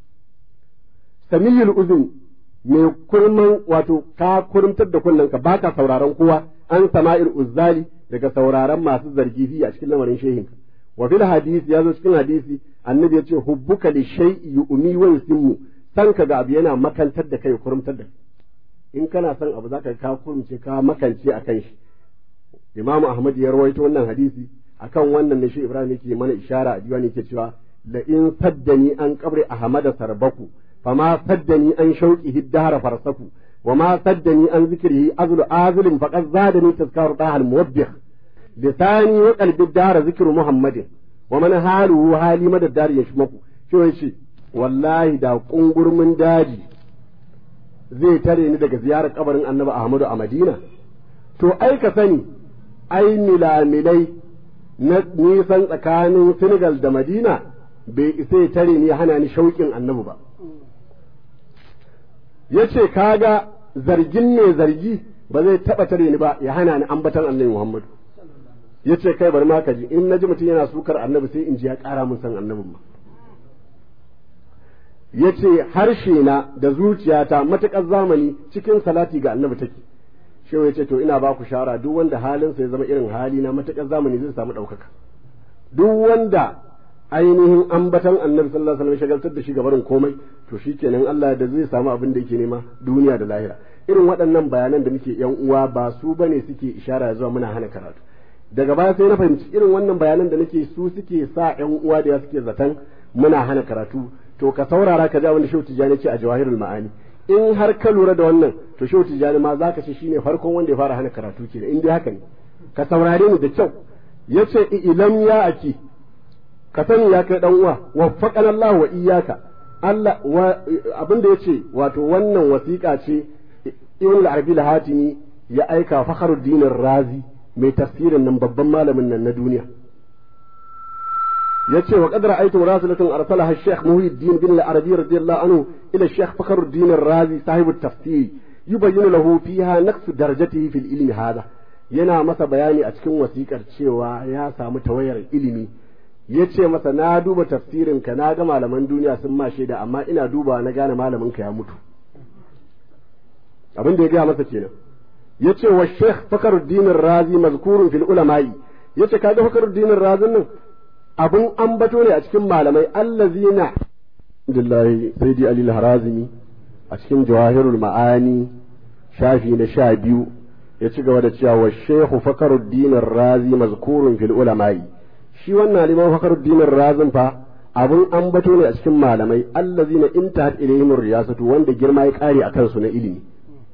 samiyul uzun mai kurman wato ka kurmtar da kunnen ka baka sauraron kowa an sama'ir uzzali daga sauraron masu zargi fi a cikin lamarin shehinka wa fil hadisi ya zo cikin hadisi annabi ya ce hubbuka li shay'i yu'mi wa yusimmu san ka ga abu yana makantar da kai kurmtar da in kana son abu zaka ka kurmce ka makance akan shi imamu ahmad ya rawaito wannan hadisi akan wannan ne shi ibrahim yake mana ishara a diwani yake cewa la in saddani an qabri ahmad sarbaku fama saddani an shauqihi dahara farsaku وما صدني عن ذكره أذل آذل فقد زادني تذكار طه الموبخ لساني وقلب الدار ذكر محمد ومن حاله حالي مدى الدار يشمك شو يشي والله دا قنقر من داجي zai tare ni daga ziyarar kabarin annabi Ahmadu a Madina to ai ka sani ai milamilai na nisan tsakanin Senegal da Madina bai isa ya tare ni hana ni shauƙin annabi ba ya ce kaga zargin ne zargi ba zai taɓa tare ni ba ya hana ni ambatan annabi Muhammadu ya ce kai bari ma ka ji in na ji mutum yana sukar annabi sai in ji ya ƙara mun san annabin ma ya ce harshe na da zuciyata matuƙar zamani cikin salati ga annabi take shehu ya ce to ina ba ku shara duk wanda halinsa ya zama irin hali na matuƙar zamani zai samu ɗaukaka duk wanda ainihin ambatan annabi sallallahu alaihi wasallam shagaltar da shi gabarin komai to shikenan Allah da zai samu abin da yake nema duniya da lahira irin waɗannan bayanan da muke yan uwa ba su bane suke ishara zuwa muna hana karatu daga baya sai na fahimci irin wannan bayanan da nake su suke sa yan uwa da suke zaton muna hana karatu to ka saurara ka ji abin da Shehu Tijjani ce a Jawahirul Ma'ani in har ka lura da wannan to Shehu Tijjani ma zaka ce shine farkon wanda ya fara hana karatu kenan in dai haka ne ka saurare ni da kyau yace ilam ya aki ka sani ya kai dan uwa waffaqana Allah wa iyyaka Allah abin da yace wato wannan wasiƙa ce Ibn al-Arabi al-Hatimi ya aika Fakhruddin Razi mai tafsirin nan babban malamin nan na duniya yace wa qad ra'aytu rasulatan arsalaha al-Sheikh Muhyiddin bin al-Arabi radiyallahu anhu ila al-Sheikh Fakhruddin Razi sahib at-tafsir yubayyinu lahu fiha naqs darajatihi fil ilmi hada yana masa bayani a cikin wasiƙar cewa ya samu tawayar ilimi ya ce masa na duba tafsirin ka na ga malaman duniya sun ma shaida amma ina duba na gane malamin ka ya mutu abin da ya gaya masa kenan ya ce wa sheikh fakaruddin razi mazkurun fil ulama'i ya ce kaga fakaruddin razin nan abin ambato ne a cikin malamai allazina Alhamdulillahi sayyidi ali harazimi a cikin jawahirul ma'ani shafi na sha biyu ya ci gaba da cewa wa sheikh fakaruddin razi mazkurun fil ulama'i shi wannan liman fakaruddin razin fa abun ambato ne a cikin malamai allazina intahat ilayhim riyasatu wanda girma ya kare akan su na ilimi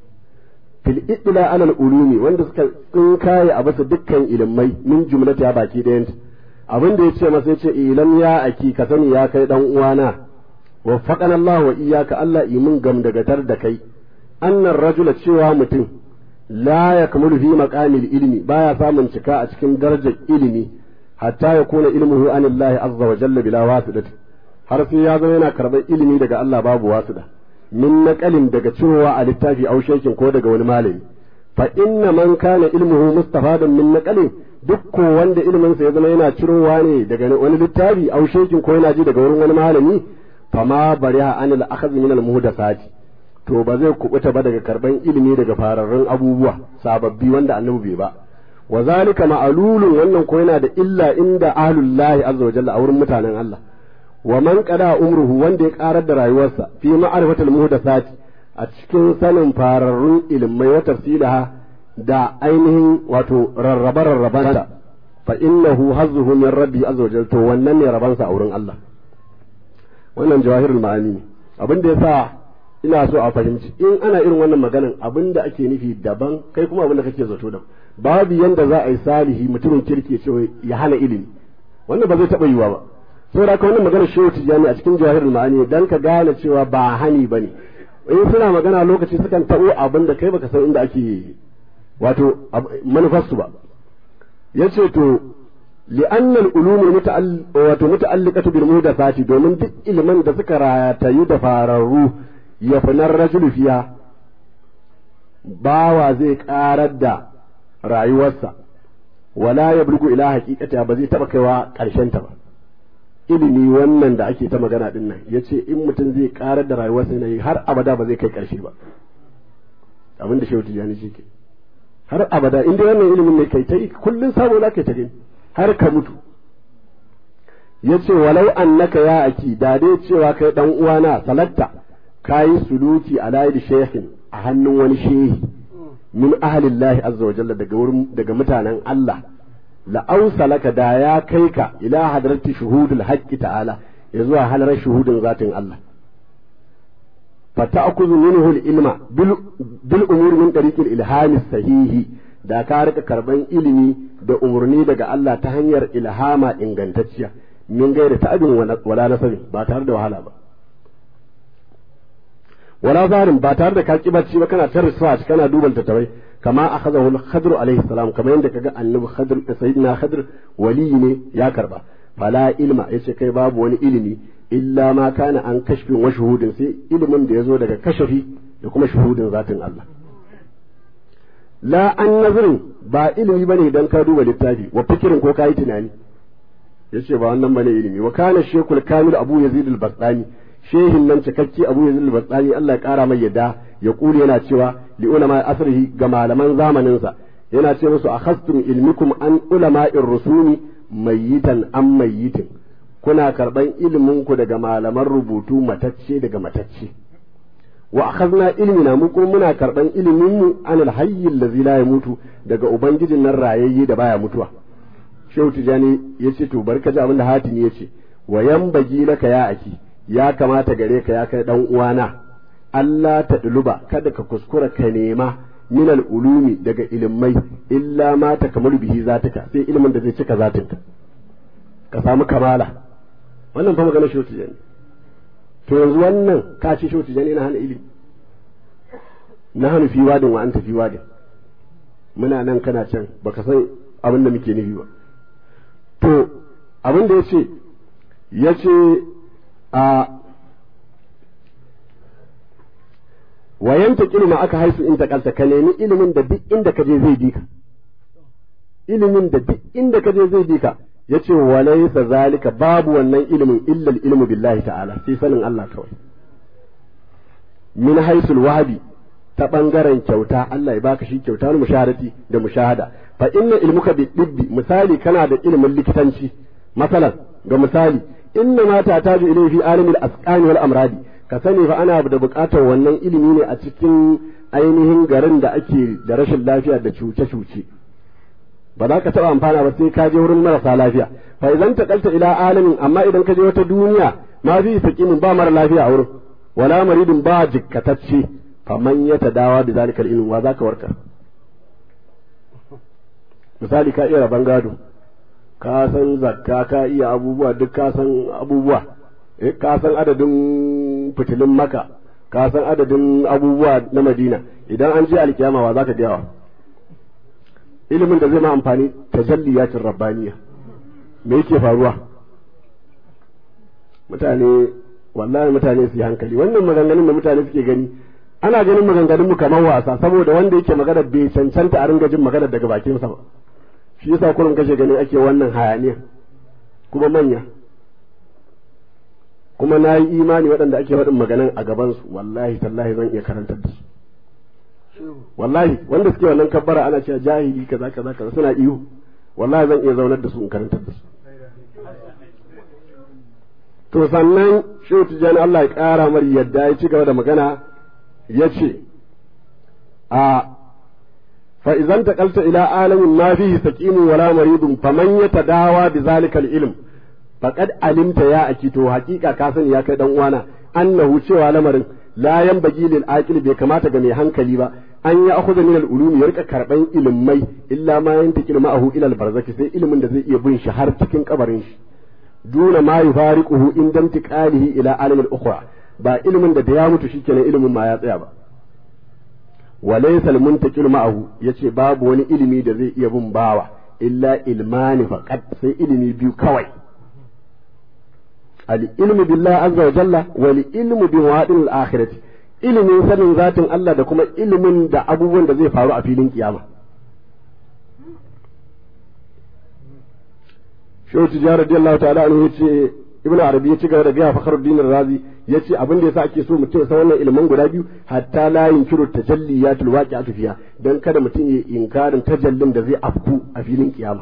fil idla alal ulumi wanda suka tsinkaye a basa dukkan ilimai min jumlata ya baki ɗayan abin da yace masa yace ilam ya aki ka sani ya kai dan uwana waffaqana Allah wa iyyaka Allah imin gam dagatar da kai annar rajula cewa mutum la yakmulu fi maqamil ilmi baya samun cika a cikin darajar ilimi hatta ya kuna ilmuhu anillahi azza wa jalla bila wasidati har sai ya zama yana karɓar ilimi daga Allah babu wasida min naqalin daga cewa a littafi au shekin ko daga wani malami fa inna man kana ilmuhu mustafadan min naqalin duk ko wanda ilmin sa ya zama yana cirowa ne daga wani littafi au shekin ko yana ji daga wurin wani malami fa ma bariha anil akhadh min al muhdathati to ba zai kubuta ba daga karban ilimi daga fararrun abubuwa sababbi wanda annabi bai ba wa zalika ma'alulun wannan ko yana da illa inda ahlullahi azza wa jalla a wurin mutanen Allah wa man qada umruhu wanda ya karar da rayuwarsa fi ma'rifatil muhdathati a cikin sanin fararrun ilmai wa tafsilaha da ainihin wato rarraba rarrabanta fa innahu hazzuhu min rabbi azza wa jalla to wannan ne rabansa a wurin Allah wannan jawahirul ma'ani ne abin da yasa ina so a fahimci in ana irin wannan maganan abin da ake nufi daban kai kuma abin da kake zato daban babu yanda za a yi salihi mutumin kirki ya ce ya hana ilimi wannan ba zai taɓa yiwa ba saboda haka wannan magana shehu tijjani a cikin jawahirul ma'ani dan ka gane cewa ba hani bane in suna magana lokaci sukan taɓo abin da kai baka san inda ake wato manufarsu ba yace to li'anna al-ulum wato muta'alliqatu bil muhdathati domin duk ilimin da suka ratayu da fararru ya finar rajulu fiya bawa zai karar da rayuwarsa wala ya bulgu ila haqiqata ba zai taba kaiwa karshen ta ba ilimi wannan da ake ta magana din nan yace in mutum zai karar da rayuwarsa ne har abada ba zai kai karshe ba abin da shehu tijani shi ke har abada inda wannan ilimin ne kai ta yi kullun sabo za ka ta gani har ka mutu yace walau annaka ya aki da dai cewa kai dan uwana salatta kayi suluki ala yadi shaykhin a hannun wani shehi min ahlillahi azza wa jalla daga wurin daga mutanen Allah la ausalaka da ya kai ka ila hadrati shuhudul haqqi ta'ala ya zuwa halar shuhudin zatin Allah fata'khudhu minhu al-ilma bil umur min tariqil ilhami sahihi da ka rika karban ilimi da umarni daga Allah ta hanyar ilhama ingantacciya min gaira ta'abin wala nasabi ba tare da wahala ba wala zarin ba tare da ka ki bacci ba kana ta research kana duban tattawai kama akhadahu al-khadr alayhi salam kamar yadda kaga annabi khadr sayyidina khadr wali ne ya karba fala ilma yace kai babu wani ilimi illa ma kana an kashfin wa shuhudin sai ilimin da yazo daga kashafi da kuma shuhudin zatin Allah la an nazarin ba ilimi bane dan ka duba littafi wa fikirin ko kai tunani yace ba wannan bane ilimi wa kana shekul kamil abu yazid al-bastani shehin nan cikakke abu yazid al-bastani Allah ya kara mai yadda ya kuli yana cewa li ulama asrihi ga malaman zamanin sa yana ce musu akhastum ilmikum an ulama'ir rusumi mayyitan am mayyitin kuna karban ilimin ku daga malaman rubutu matacce daga matacce wa akhadna ilmina mu kuma muna karban ilimin mu anil hayy allazi la yamutu daga ubangijin nan rayayye da baya mutuwa shehu tijani yace to barka ji abinda hatimi yace wa yambagi laka ya aki ya kamata gare ka ya kai dan uwana Allah ta duluba kada ka kuskura ka nema min ulumi daga ilimai illa ma ta kamar bihi zataka sai ilimin da zai cika zatinka ka samu kamala wannan fa magana shehu tijani to yanzu wannan ka ce shehu tijani na hana ilimi na hana fi wadin wa anta fi wadin muna nan kana can baka san abin da muke nufi ba to abin da ya ce ya ce a wayan ta ma aka haisu in takalta ka nemi ilimin da duk inda ka je zai bi ka ilimin da duk inda ka je zai bi ka ya ce walaysa zalika babu wannan ilimin illa ilmu billahi ta'ala sai sanin Allah kawai min haisul wahabi ta ɓangaren kyauta Allah ya baka shi kyauta na mushahadati da mushahada fa inna ilmuka bi dibbi misali kana da ilimin likitanci masalan ga misali inna ma ta taju ilayhi fi alimil asqani wal amradi ka sani fa ana da buƙatar wannan ilimi ne a cikin ainihin garin da ake da rashin lafiya da cuce-cuce ba za ka taɓa amfana ba sai ka je wurin marasa lafiya fa idan taqalta ila alamin amma idan ka je wata duniya ma fi saqimin ba mara lafiya a wurin wala maridin ba jikkatacce faman ya ta dawa da zalikar ilmi wa za ka warka misali ka iya rabon gado ka san zakka ka iya abubuwa duk ka san abubuwa ka san adadin fitilin maka ka san adadin abubuwa na madina idan an je alkiyama wa za ka biyawa ilimin da zai ma amfani tajalliyatin rabbaniya me yake faruwa mutane wallahi mutane su yi hankali wannan maganganun da mutane suke gani ana ganin maganganun mu kamar wasa saboda wanda yake magana bai cancanta a ringa jin magana daga bakinsa ba shi yasa kullum kashe gani ake wannan hayaniya kuma manya kuma na yi imani waɗanda ake faɗin maganan a gabansu wallahi tallahi zan iya karantar da su wallahi wanda suke wannan kabbara ana cewa jahili kaza kaza kaza suna iyo wallahi zan iya zaunar da su in karantar da su to sannan shehu tijjani Allah ya ƙara mar yadda ya ci gaba da magana ya ce a fa'izan taƙalta ila alamin ma fihi saqimun wala maridun faman ya tadawa bi zalikal ilm faqad alimta ya aki to haƙiƙa ka sani ya kai dan uwana annahu cewa lamarin la yanbaghi lil aqil bai kamata ga mai hankali ba an ya akhudha min al ulum ya rika karban ilmai illa ma yantakil ma'ahu ila al barzaki sai ilimin da zai iya bin shi har cikin kabarin shi duna ma yufariquhu inda intiqalihi ila alam al ukhra ba ilimin da da ya mutu shikenan ilimin ma ya tsaya ba walaysa al muntaqil ma'ahu yace babu wani ilimi da zai iya bin bawa illa ilmani faqat sai ilimi biyu kawai al ilmu billahi azza wa jalla wal ilmu bi mawadin al akhirati ilimin sanin zatin Allah da kuma ilimin da abubuwan da zai faru a filin kiyama shehu tijjani radiyallahu ta'ala anhu yace ibnu arabi ya ci gaba da gaya fakhruddin razi yace abin da yasa ake so mutum ya san wannan ilimin guda biyu hatta la yunkiru tajalliyatul waqi'atu fiha dan kada mutum ya inkarin tajallin da zai afku a filin kiyama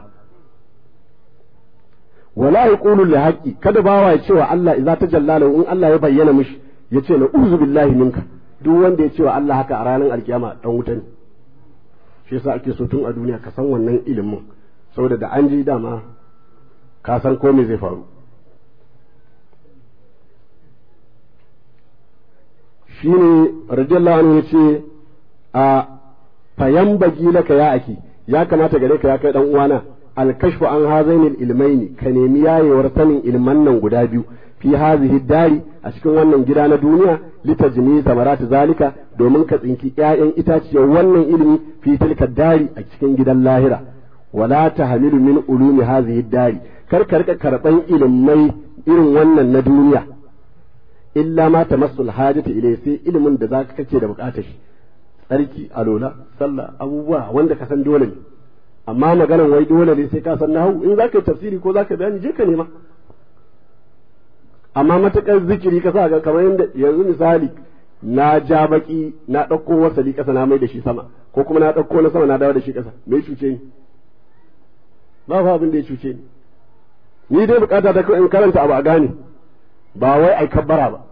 wala yaqulu li haqqi kada bawa ya cewa Allah idza tajalla lahu in Allah ya bayyana mishi yace na uzu billahi minka duk wanda ya cewa Allah haka a ranar alkiyama dan wuta ne shi yasa ake so tun a duniya ka san wannan ilimin saboda da an ji dama ka san ko me zai faru shine radiyallahu anhu yace a fayan bagi laka ya aki ya kamata gare ka ya kai dan uwana alkashfu an hazainil ilmaini ka nemi yayewar sanin ilman nan guda biyu fi hazihi dari a cikin wannan gida na duniya litajni samaratu zalika domin ka tsinki ƴaƴan itaciyar wannan ilimi fi tilka dari a cikin gidan lahira wala tahmilu min ulumi hazihi dari kar ka rika karban ilimai irin wannan na duniya illa ma tamassul hajati ilai sai ilimin da zaka kace da bukatar shi tsarki alola sallah abubuwa wanda ka san dole ne amma maganan wai dole ne sai ka san nahu in zaka yi tafsiri ko zaka bayani je ka nema amma matakar zikiri ka sa ga kamar yadda yanzu misali na ja baki na ɗauko wasali ƙasa na mai da shi sama ko kuma na ɗauko na sama na dawo da shi ƙasa me cuce ni ba fa abin da ya cuce ni ni dai bukata ta in karanta abu a gane ba wai ai kabbara ba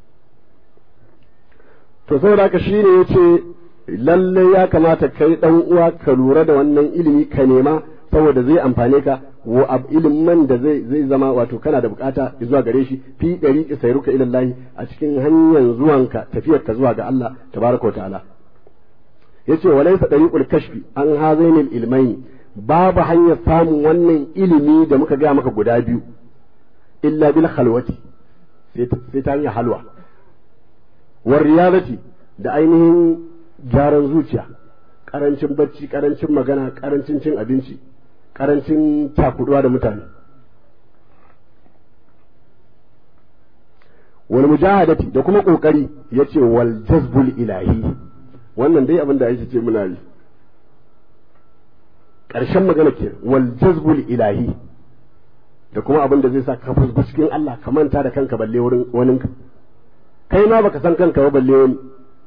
to saboda haka shine yace lalle ya kamata kai dan uwa ka lura da wannan ilimi ka nema saboda zai amfane ka wa ab ilimin da zai zai zama wato kana da bukata zuwa gare shi fi dari sayruka ila Allah a cikin hanyar zuwanka tafiyar ka zuwa ga Allah tabaraka wa ta'ala yace walaysa dariqul kashfi an hazainil ilmaini babu hanyar samun wannan ilimi da muka gaya maka guda biyu illa bil khalwati sai ta hanyar halwa war riyadati da ainihin gyaran zuciya karancin bacci karancin magana karancin cin abinci karancin takuduwa da mutane wal mujahadati da kuma kokari yace wal jazbul ilahi wannan dai abin da Aisha ce muna yi ƙarshen magana ke wal jazbul ilahi da kuma abin da zai sa ka fusku cikin Allah ka manta da kanka balle wurin waninka kai ma baka san kanka ba balle wani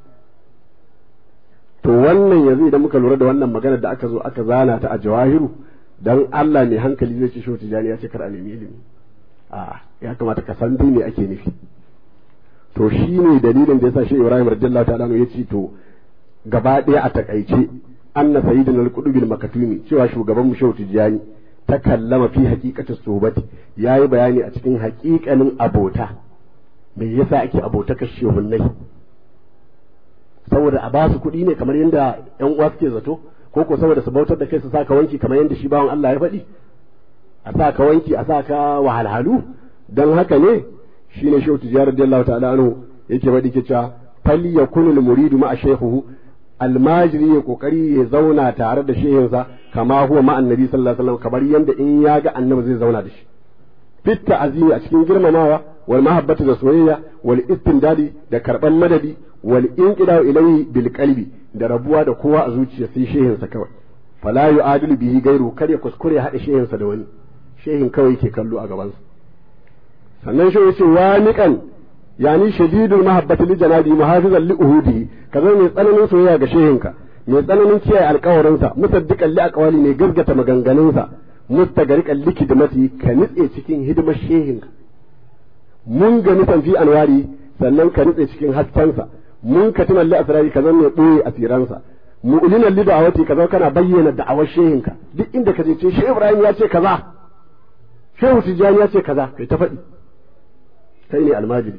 to wannan yanzu idan muka lura da wannan magana da aka zo aka zana ta a jawahiru dan Allah ne hankali zai ce shi tijani ya ce kar a nemi ilimi a ya kamata ka san me ake nufi to shine dalilin da yasa shi Ibrahim radiyallahu ta'ala ya ce to gaba ɗaya a takaice anna sayyidina al-qudub al-makatumi cewa shugaban mu shehu tijani ta kallama fi haqiqatis suhbati yayi bayani a cikin haƙiƙanin abota me yasa ake abota ka shehunnai saboda a basu kuɗi ne kamar yadda ƴan uwa suke zato ko ko saboda su bautar da kai su saka wanki kamar yadda shi bawan Allah ya faɗi a sa ka wanki a sa ka wahalhalu dan haka ne shine shehu tijani radiyallahu ta'ala anhu yake faɗi ke cewa fal yakunu al-muridu ma'a shaykhuhu almajiri ya kokari ya zauna tare da shehinsa kama huwa ma annabi sallallahu alaihi wasallam kamar yanda in ya ga annabi zai zauna da shi fit ta'zimi a cikin girmamawa wal mahabbati da soyayya wal istindadi da karban madadi wal inqida ilayhi bil qalbi da rabuwa da kowa a zuciya sai shehinsa kawai fala yu'adilu bihi gairu kar ya kuskure hada shehinsa da wani shehin kawai ke kallo a gabansa sannan shi yace waniqan yani shadidul mahabbati li janabi muhafizan li uhudi kaza mai tsananin soyayya ga shehinka mai tsananin kiyaye alƙawarinsa musaddiqan li aqwali ne gaskata maganganunsa mustagariqan li kidmati ka nitse cikin hidimar shehinka mun ga nisan fi anwari sannan ka nitse cikin haskensa mun ka tunan li asrari kaza mai boye asiransa mu'linan li da'awati kaza kana bayyana da'awar shehinka duk inda ka je ce shehu ibrahim ya ce kaza shehu tijani ya ce kaza kai ta faɗi kai ne almajiri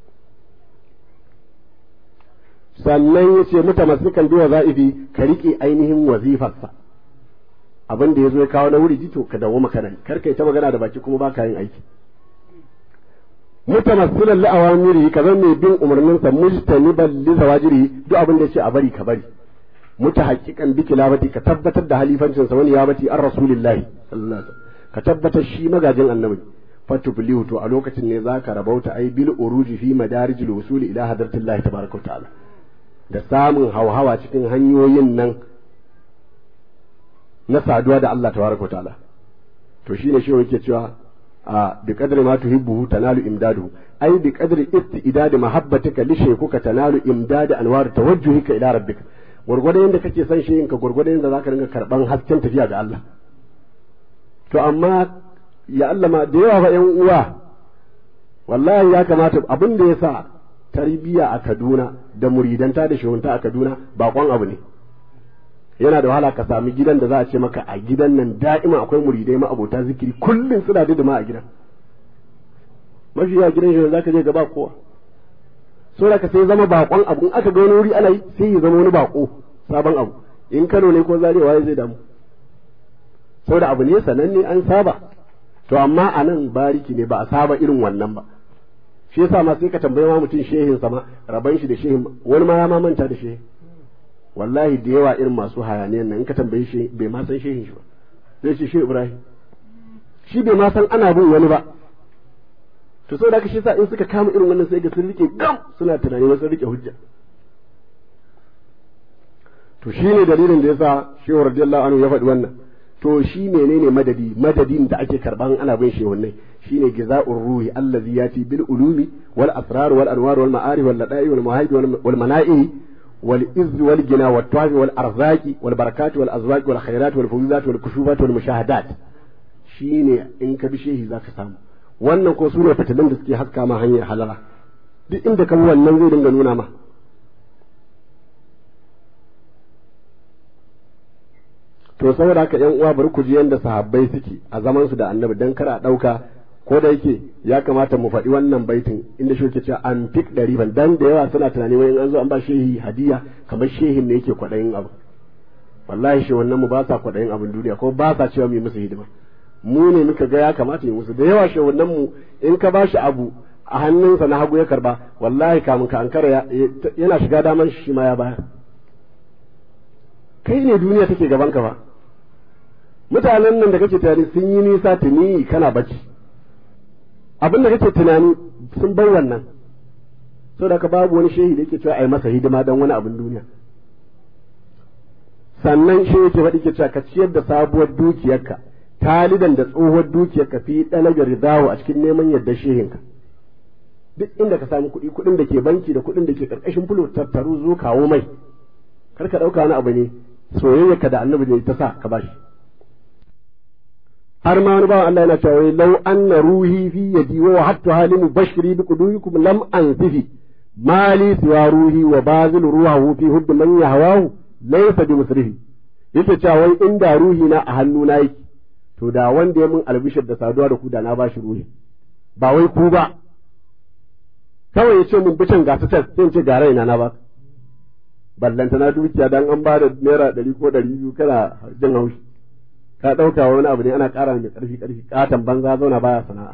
sannan ya ce mutamassikan bi waza'ifi ka riƙe ainihin wazifarsa abin da ya zo ya kawo na wuri jito ka dawo makanan kar kai ta magana da baki kuma ba ka yin aiki mutamassilan li awamiri ka zan mai bin umarninsa mujtaniban li zawajiri duk abin da ya ce a bari ka bari mutahaqqiqan bi kilabati ka tabbatar da halifancinsa wani ya bati an rasulillahi sallallahu alaihi ka tabbatar shi magajin annabi fatublihu to a lokacin ne zaka rabauta ai bil uruji fi madarijil wusuli ila hadratillahi tabaraka wa ta'ala da samun hauhawa cikin hanyoyin nan na saduwa da Allah tabaraka wa ta'ala to shine shi yake cewa a bi qadri ma tuhibbu tanalu imdadu ai bi qadri istidad mahabbatika li shaykuka tanalu imdad anwar tawajjuhika ila rabbika gurgurdan yanda kake son shi ka gurgurdan yanda zaka ringa karban hasken tafiya ga Allah to amma ya Allah ma da yawa fa ƴan uwa wallahi ya kamata abin da yasa tarbiya a Kaduna da muridanta da shehunta a Kaduna bakon abu ne yana da wahala ka sami gidan da za a ce maka a gidan nan da'ima akwai muridai ma abota zikiri kullum suna da ma a gidan mafi yawa gidan shi za ka je gaba kowa so da ka sai zama bakon abu in aka ga wani wuri ana yi sai ya zama wani bako sabon abu in Kano ne ko Zaria waye zai damu saboda abu ne sananne an saba to amma a nan bariki ne ba a saba irin wannan ba shi yasa ma sai ka tambaye ma mutum shehin sama raban shi da shehin wani ma ya ma manta da shehin wallahi da yawa irin masu hayaniyan nan in ka tambaye shi bai ma san shehin shi ba zai ce shehu ibrahim shi bai ma san ana bin wani ba to saboda haka shi sa in suka kama irin wannan sai ga sun rike gam suna tunani wasu rike hujja to shi ne dalilin da yasa shehu radiyallahu anhu ya faɗi wannan to shi menene madadi madadin da ake karban ana bin shehunai shine giza'ur ruhi allazi yati bil ulumi wal asrar wal anwar wal ma'arif wal lada'i wal mawahib wal mana'i wal izz wal gina wat tawafi wal arzaqi wal barakat wal azwaq wal khairat wal fuzuzat wal kushufat wal mushahadat shine in ka bi shehi zaka samu wannan ko sune fitilun da suke haska ma hanyar halala duk inda ka wannan zai dinga nuna ma to saboda haka yan uwa bari ku ji yanda sahabbai suke a zaman su da annabi dan kar a dauka ko da yake ya kamata mu faɗi wannan baitin inda shi yake cewa an fik ɗari ban dan da yawa suna tunani wai an zo an ba shehi hadiya kamar shehin ne yake kwaɗayin abu wallahi shi wannan mu ba sa kwaɗayin abin duniya ko ba sa cewa mu yi musu hidima mu ne muka ga ya kamata yi musu da yawa shi wannan mu in ka ba shi abu a hannunsa na hagu ya karba wallahi kamun ka ankara yana shiga daman shi ma ya bayar kai ne duniya take gaban ka ba mutanen nan da kake tunani sun yi nisa tuni kana bacci abin da kake tunani sun bar wannan saboda ka babu wani shehi da yake cewa ai masa hidima dan wani abin duniya sannan shi yake faɗi ke cewa ka ciyar da sabuwar dukiyarka talidan da tsohuwar dukiyarka fi ɗalaga ridawo a cikin neman yadda shehinka duk inda ka samu kuɗi kuɗin da ke banki da kuɗin da ke ƙarƙashin fulo tattaru zo kawo mai kar ka ɗauka wani abu ne soyayyarka da annabi ne ta sa ka bashi har ma wani bawan Allah yana cewa wai law anna ruhi fi yadi wa hatta halimu bashri bi quduyikum lam ansifi mali siwa ruhi wa bazil ruhahu fi hubb man yahwahu laysa bi musrifi yace cewa wai inda ruhi na a hannuna yake to da wanda ya mun albishir da saduwa da ku da na bashi ruhi ba wai ku ba kawai ya ce mun bicin gasa can sai in ce ga raina na ba ballanta na dukiya dan an ba da naira ɗari ko ɗari biyu kana jin haushi ka ɗauka wani abu ne ana ƙara mai ƙarfi ƙarfi ƙaton banza zauna baya sana'a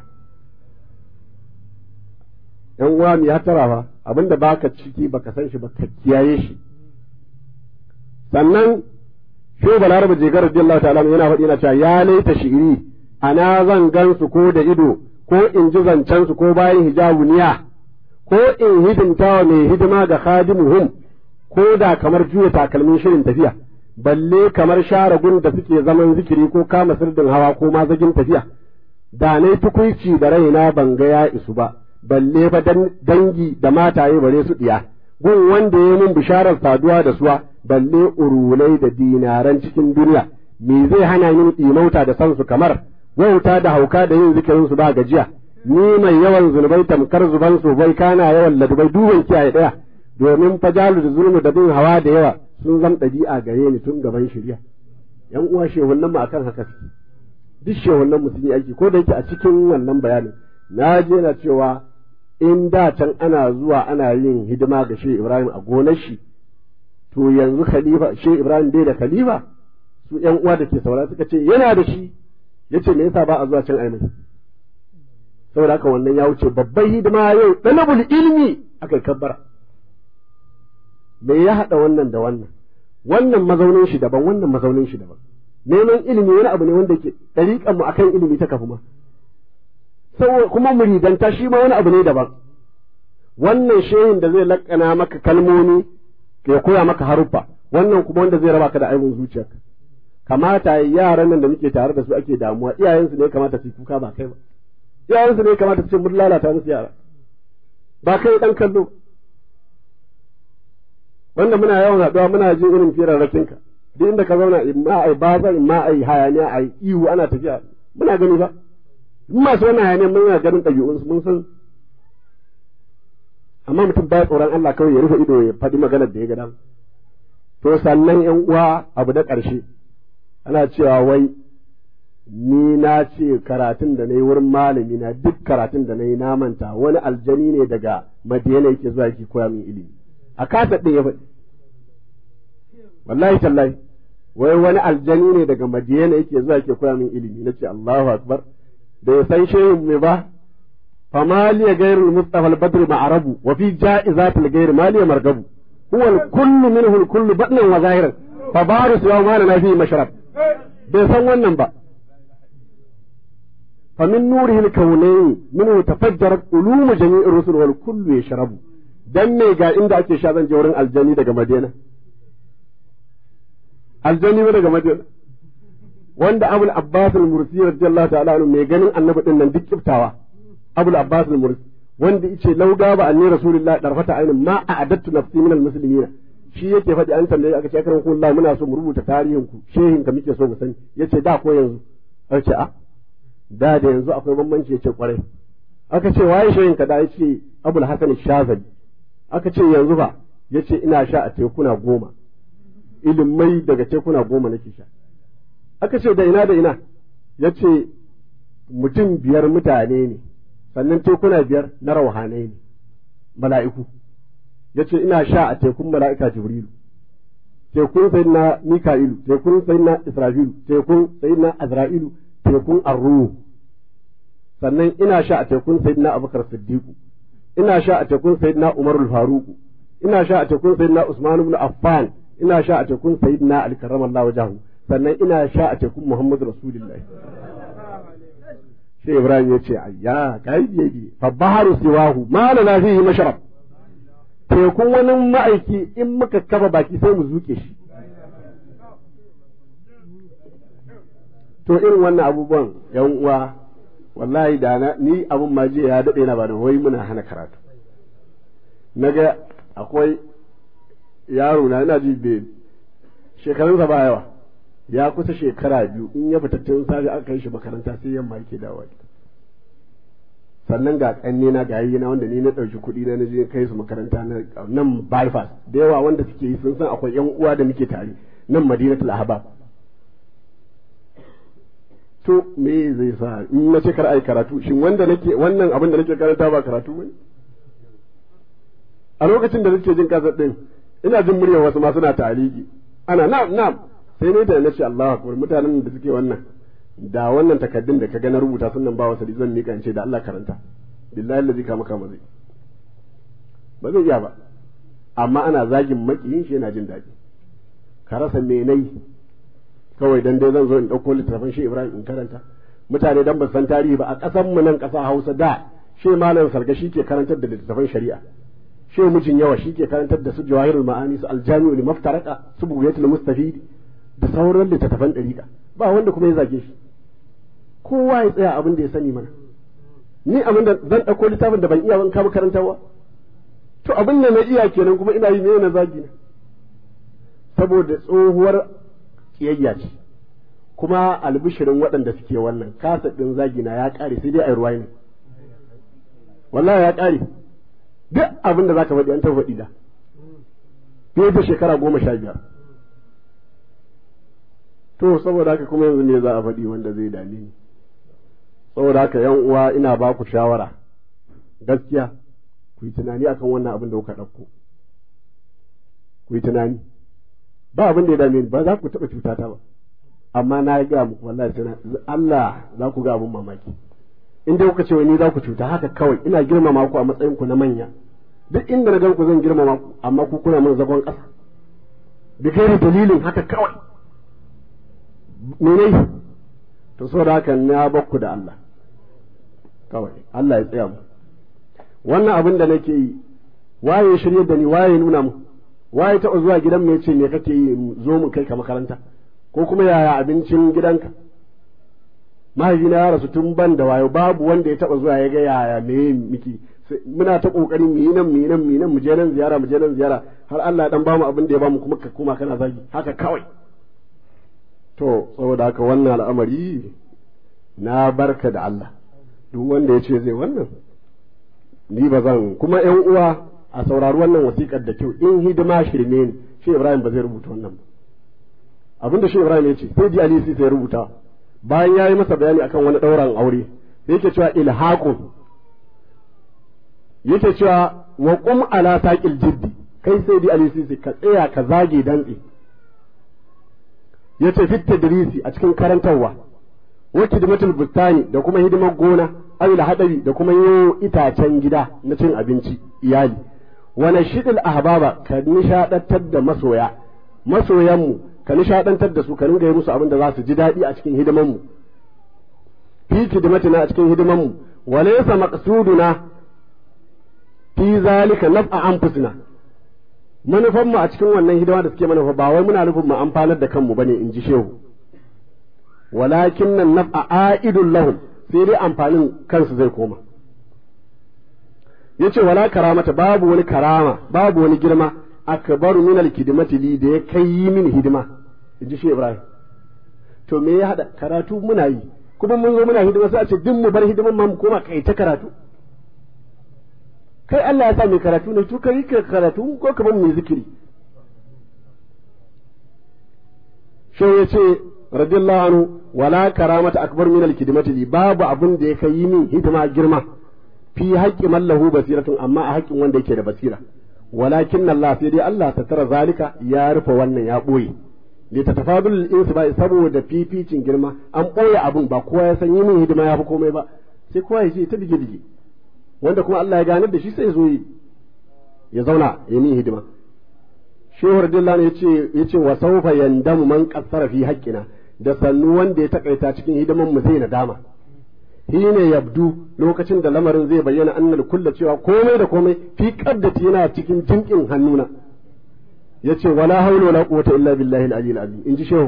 yan uwa mu ya tara fa abinda baka ciki baka san shi ba ka kiyaye shi sannan shi balarabe je garar radiyallahu ta'ala yana faɗi yana cewa ya laita shi'iri ana zan gansu ko da ido ko in ji zancen su ko bayan hijabu niya ko in hidimta wa mai hidima ga khadimuhum ko da kamar juya takalmin shirin tafiya balle kamar share gun da suke zaman zikiri ko kama sirdin hawa ko mazagin tafiya da nai tukuici da raina ban ga ya isu ba balle fa dangi da mataye bare su diya gun wanda ya mun bisharar saduwa da suwa balle urulai da dinaran cikin duniya me zai hana ni ɗimauta da san su kamar wauta da hauka da yin zikirin su ba gajiya ni mai yawan zunubai tamkar zuban su bai kana yawan ladubai duban kiyaye daya domin fajalu da zulmu da bin hawa da yawa sun zam ɗabi'a gare ni tun gaban shirya yan uwa shehunan mu akan haka suke duk shehunan mu sun yi aiki ko da yake a cikin wannan bayanin na je na cewa in da can ana zuwa ana yin hidima ga shehu ibrahim a gonar shi to yanzu khalifa shehu ibrahim bai da khalifa su yan uwa da ke saura suka ce yana da shi yace me yasa ba a zuwa can aimai saboda haka wannan ya wuce babban hidima yau dalabul ilmi aka kabbara me ya haɗa wannan da wannan wannan mazaunin shi daban wannan mazaunin shi daban neman ilimi wani abu ne wanda ke ɗariƙan mu akan ilimi ta kafu ma kuma muridanta shi ma wani abu ne daban wannan shehin da zai laƙana maka kalmomi ya koya maka haruffa wannan kuma wanda zai raba ka da aibin zuciyarka kamata yaran nan da muke tare da su ake damuwa iyayensu ne kamata su kuka ba kai ba iyayensu ne kamata su ce mun lalata musu yara ba kai dan kallo wanda muna yawan haɗuwa muna jin irin firarrakin ka duk inda ka zauna in ma ai baza in ma ai hayaniya ai ihu ana tafiya muna gani ba in masu wannan hayaniya muna ganin ɗabi'un su mun san amma mutum ba tsoron Allah kawai ya rufe ido ya faɗi maganar da ya ga dama to sannan yan uwa abu na ƙarshe ana cewa wai ni na ce karatun da na yi wurin malami na duk karatun da na yi na manta wani aljani ne daga madina yake zuwa yake koya min ilimi a kasa ɗin ya faɗi wallahi tallahi wai wani aljani ne daga madina yake zuwa yake koya min ilimi na ce Allahu akbar da ya san shehin me ba فما لي غير المصطفى البدر معرب وفي جائزات الغير ما لي مرغب هو الكل منه الكل بطنا وظاهرا فبارس يوم ما فيه مشرب bai san wannan ba فمن نوره الكونين منه تفجرت علوم جميع الرسل والكل يشرب dan me ga inda ake sha zan je wurin aljani daga Madina aljani ba daga Madina wanda Abul Abbas al-Mursi radiyallahu ta'ala anhu mai ganin annabi din nan duk kiftawa Abul Abbas al-Mursi wanda yace lauga ba anni rasulullahi darfata ainin ma a'adattu nafsi min al-muslimina shi yake faɗi an tambaye aka ce karan kullu muna so mu rubuta tarihin ku shehin ka muke so mu sani yace da ko yanzu aka ce a da da yanzu akwai bambanci yace kwarai aka ce waye shehin ka da yace Abul Hasan Shazali aka ce yanzu ba yace ina sha a tekuna goma ilimai daga tekuna goma nake sha aka ce da ina da ina yace mutum biyar mutane ne sannan tekuna biyar na rauhanai ne mala'iku yace ina sha a tekun mala'ika jibrilu tekun sayyidina mika'ilu tekun sayyidina israfilu tekun sayyidina azra'ilu tekun arruhu sannan ina sha a tekun sayyidina abubakar siddiqu ina sha a tekun sayyidina umarul faruku ina sha a tekun sayyidina usman ibn affan ina sha a tekun sayyidina ali karramallahu wajhahu sannan ina sha a tekun muhammadu rasulullahi sai ibrahim ya ce ayya kai biye fa baharu siwahu ma lana fihi mashrab tekun wani ma'aiki in muka kafa baki sai mu zuke shi to irin wannan abubuwan yan uwa wallahi da na ni abun ma jiya ya daɗe na ba da wai muna hana karatu naga akwai yaro na ina ji be shekarunsa ba yawa ya kusa shekara biyu in ya fita tun safe aka kai shi makaranta sai yamma yake dawowa gida sannan ga kanne na ga na wanda ni na ɗauki kuɗi na na je kai su makaranta na nan bypass da yawa wanda suke yi sun san akwai yan uwa da muke tare nan madinatul ahbab to me zai sa in na ce kar ai karatu shin wanda nake wannan abin da nake karanta ba karatu bane a lokacin da nake jin kasar din ina jin muryar wasu ma suna taliki ana na'am na'am sai ne da nace Allahu akbar mutanen da suke wannan da wannan takaddun da ka ga na rubuta sunan ba wasu zan mika in ce da Allah karanta billahi allazi kama kama zai ba zai iya ba amma ana zagin makiyin shi yana jin daɗi ka rasa me nayi kawai dan dai zan zo in ɗauko littafin shi Ibrahim in karanta mutane dan ba san tarihi ba a ƙasar mu nan ƙasa Hausa da shi malam sarga shi ke karantar da littafin shari'a shi mijin yawa shi ke karantar da su jawahirul ma'ani su aljami'ul maftaraka su bugiyatul mustafidi da sauran littattafan ɗariƙa ba wanda kuma ya zage shi kowa ya tsaya abin da ya sani mana ni abin da zan ɗauko littafin da ban iya ban kama karantarwa to abin da na iya kenan kuma ina yi ne na zagi na saboda tsohuwar kiyayya ce kuma albishirin waɗanda suke wannan kasa ɗin zagi na ya ƙare sai dai a yi ruwa ne wallahi ya ƙare duk abin da za ka faɗi an taɓa faɗi da fiye da shekara goma sha biyar to saboda haka kuma yanzu ne za a faɗi wanda zai dame ni saboda haka yan uwa ina ba ku shawara gaskiya ku yi tunani akan wannan abin da kuka ɗauko ku yi tunani ba abin da ya dame ni ba za ku taɓa cuta ta ba amma na ga muku wallahi sai Allah za ku ga abin mamaki in dai kuka ce wani za ku cuta haka kawai ina girmama ku a matsayin ku na manya duk inda na gan ku zan girmama ku amma ku kuna min zagon ƙasa bi kai dalilin haka kawai mene to saboda haka na bakku da Allah kawai Allah ya tsaya mu wannan abin da nake yi waye ya shirye da ni waye ya nuna mu waye taɓa zuwa gidan mu yace me kake yi zo mu kai ka makaranta ko kuma yaya abincin gidanka mahaifina ya rasu tun ban da wayo babu wanda ya taɓa zuwa ya ga yaya me miki muna ta kokarin mu yi nan mu yi nan mu yi nan mu je nan ziyara mu je nan ziyara har Allah ya dan bamu abin da ya bamu kuma ka koma kana zagi haka kawai to saboda haka wannan al'amari na barka da Allah duk wanda ya ce zai wannan ni ba zan kuma ƴan uwa a saurari wannan wasiƙar da kyau in hidima shirme ne shi Ibrahim ba zai rubuta wannan ba abinda shi Ibrahim ya ce sai ji Ali sai rubuta bayan ya yi masa bayani akan wani ɗauran aure sai yake cewa ilhaqun yake cewa wa qum ala saqil jiddi kai sai di Ali sai ka tsaya ka zage dantse yace fit tadrisi a cikin karantarwa wa khidmatul bustani da kuma hidimar gona awil hadari da kuma yo itacen gida na cin abinci iyali wa nashidil ahbaba ka nishadantar da masoya masoyanmu ka nishadantar da su ka ringa yi musu abin da za su ji daɗi a cikin hidimanmu fi hidimatina a cikin hidimanmu wa laysa maqsuduna fi zalika naf'a anfusina manufan mu a cikin wannan hidima da suke manufa ba wai muna nufin mu amfanar da kanmu bane in ji shehu walakin nan naf'a a'idun lahum sai dai amfanin kansu zai koma yace wala karamata babu wani karama babu wani girma akbaru min alkidmati li da ya kai yi min hidima in ji shehu ibrahim to me ya hada karatu muna yi kuma mun zo muna hidima sai a ce duk mu bar hidiman ma mu koma kai ta karatu kai Allah ya sa mai karatu ne to kai ka karatu ko ka mai zikiri shi ya ce radiyallahu anhu wala karamata akbar min alkidmati li babu abun da ya kai min hidima girma fi haqqi man lahu basiratun amma a haƙƙin wanda yake da basira walakin Allah sai dai Allah ta tara zalika ya rufe wannan ya boye li tatafadul insu ba saboda fificin girma an boye abun ba kowa ya san yi min hidima ya fi komai ba sai kowa ya ce ta dige dige wanda kuma Allah ya ganar da shi sai zo ya zauna ya min hidima shehu radiyallahu ya ce ya ce wa sawfa yandamu man qassara fi haqqina da sannu wanda ya takaita cikin hidiman mu zai nadama ne yabdu lokacin da lamarin zai bayyana annal kulla cewa komai da komai fi qaddati yana cikin jinkin hannuna yace wala haula wala quwwata illa billahi al-aliyyil azim inji shehu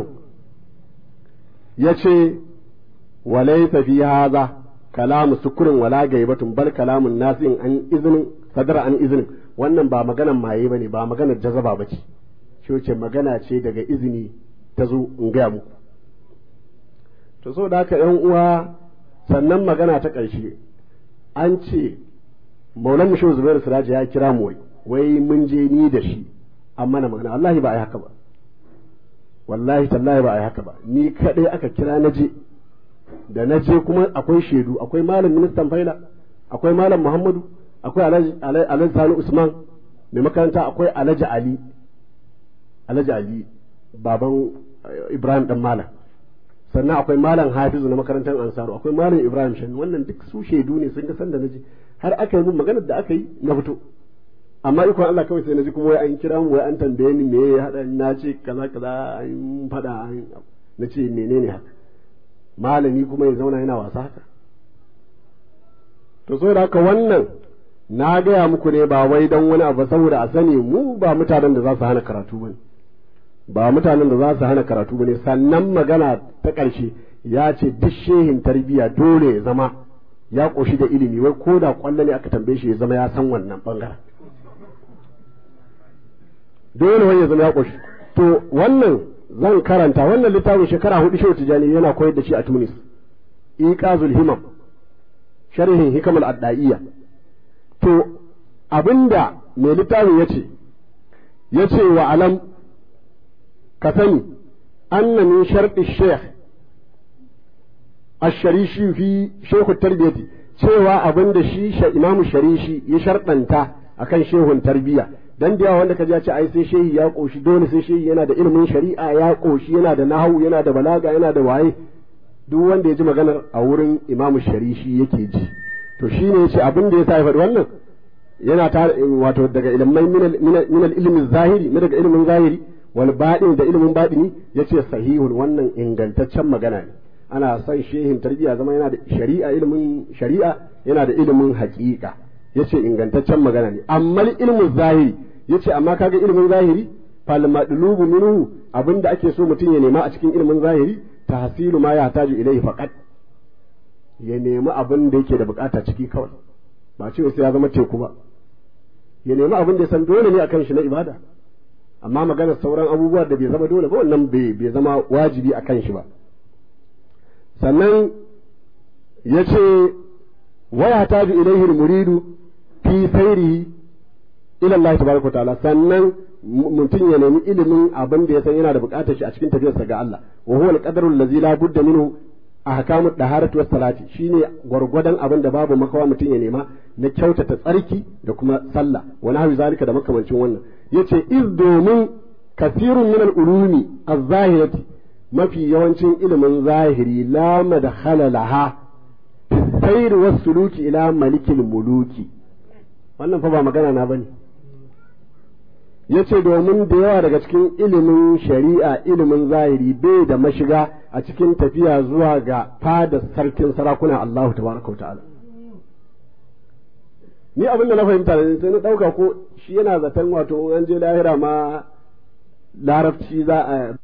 yace walaysa fi hadha kalamu sukurin wala gaibatun bal kalamun nasin an izinin sadara an izinin wannan ba maganan maye bane ba maganar jazaba bace shi ce magana ce daga izini ta zo in gaya muku to so da haka yan uwa sannan magana ta ƙarshe an ce maulan mushe zubairu siraji ya kira mu wai wai mun je ni da shi an mana magana wallahi ba a yi haka ba wallahi tallahi ba a yi haka ba ni kaɗai aka kira na je da na je kuma akwai shaidu akwai malam ministan faila akwai malam muhammadu akwai alhaji sani usman mai makaranta akwai alhaji ali alhaji ali baban ibrahim dan malam sannan akwai malam hafizu na makarantar ansaru akwai malam ibrahim shan wannan duk su shaidu ne sun ga san da naje har aka yi min maganar da aka yi na fito amma ikon Allah kawai sai naji kuma wai an kira mu wai an tambaye ni me ya hada na ce kaza kaza an fada an na ce menene haka malami kuma ya zauna yana wasa haka to so da haka wannan na gaya muku ne ba wai don wani abu saboda a sani mu ba mutanen da za su hana karatu bane ba mutanen da za su hana karatu bane sannan magana ta ƙarshe ya ce duk shehin tarbiyya dole ya zama ya ƙoshi da ilimi wai ko da ƙwallo ne aka tambaye shi ya zama ya san wannan ɓangaren dole wai ya zama ya ƙoshi to wannan zan karanta wannan littafin shekara hudu shehu tijani yana koyar da shi a tunis iqazul himam sharhin hikamal adda'iyya to abinda mai littafin yace yace wa alam ka sani anna min sharɗi sheikh asharishi fi shehu tarbiyati cewa abinda shi imamu sharishi ya sharɗanta akan shehun tarbiyya dan da yawa wanda ka ji ce ai sai shehi ya koshi dole sai shehi yana da ilimin shari'a ya koshi yana da nahawu yana da balaga yana da waye duk wanda ya ji maganar a wurin imamu sharishi yake ji to shine yace abin da ya sa ya faɗi wannan yana ta wato daga ilmai min ilmin zahiri ne daga ilimin zahiri wal baɗin da ilimin baɗini yace sahihun wannan ingantaccen magana ne ana son shehin tarbiyya zama yana da shari'a ilimin shari'a yana da ilimin haƙiƙa yace ingantaccen magana ne amma ilmin zahiri yace amma kaga ilimin zahiri fal madlubu minhu abinda ake so mutum ya nema a cikin ilimin zahiri tahsilu ma yahtaju ilayhi faqat ya nemi abin da yake da bukata ciki kawai ba ce sai ya zama teku ba ya nemi abin da ya san dole ne akan shi na ibada amma magana sauran abubuwa da bai zama dole ba wannan bai zama wajibi akan shi ba sannan ya ce waya ta bi ilaihi muridu fi sairihi ila Allah tabaraka ta'ala sannan mutum ya nemi ilimin abin da ya san yana da bukatar shi a cikin tafiyarsa ga Allah wa huwa al-qadaru allazi la budda minhu ahkamu daharatu was salati shine gwargwadon abin da babu makawa mutum ya nema na kyautata tsarki da kuma sallah wa nahwi zalika da makamancin wannan yace iz domin kasirun min al-ulumi az-zahirati mafi yawancin ilimin zahiri la madkhala laha sayr was suluki ila malikil muluki wannan fa ba magana na bane yace domin da yawa daga cikin ilimin shari'a ilimin zahiri bai da mashiga a cikin tafiya zuwa ga fada sarkin sarakuna Allahu tabaraka wa ta'ala ni abin da na fahimta da sai na dauka ko shi yana zaton wato an je lahira ma larabci za a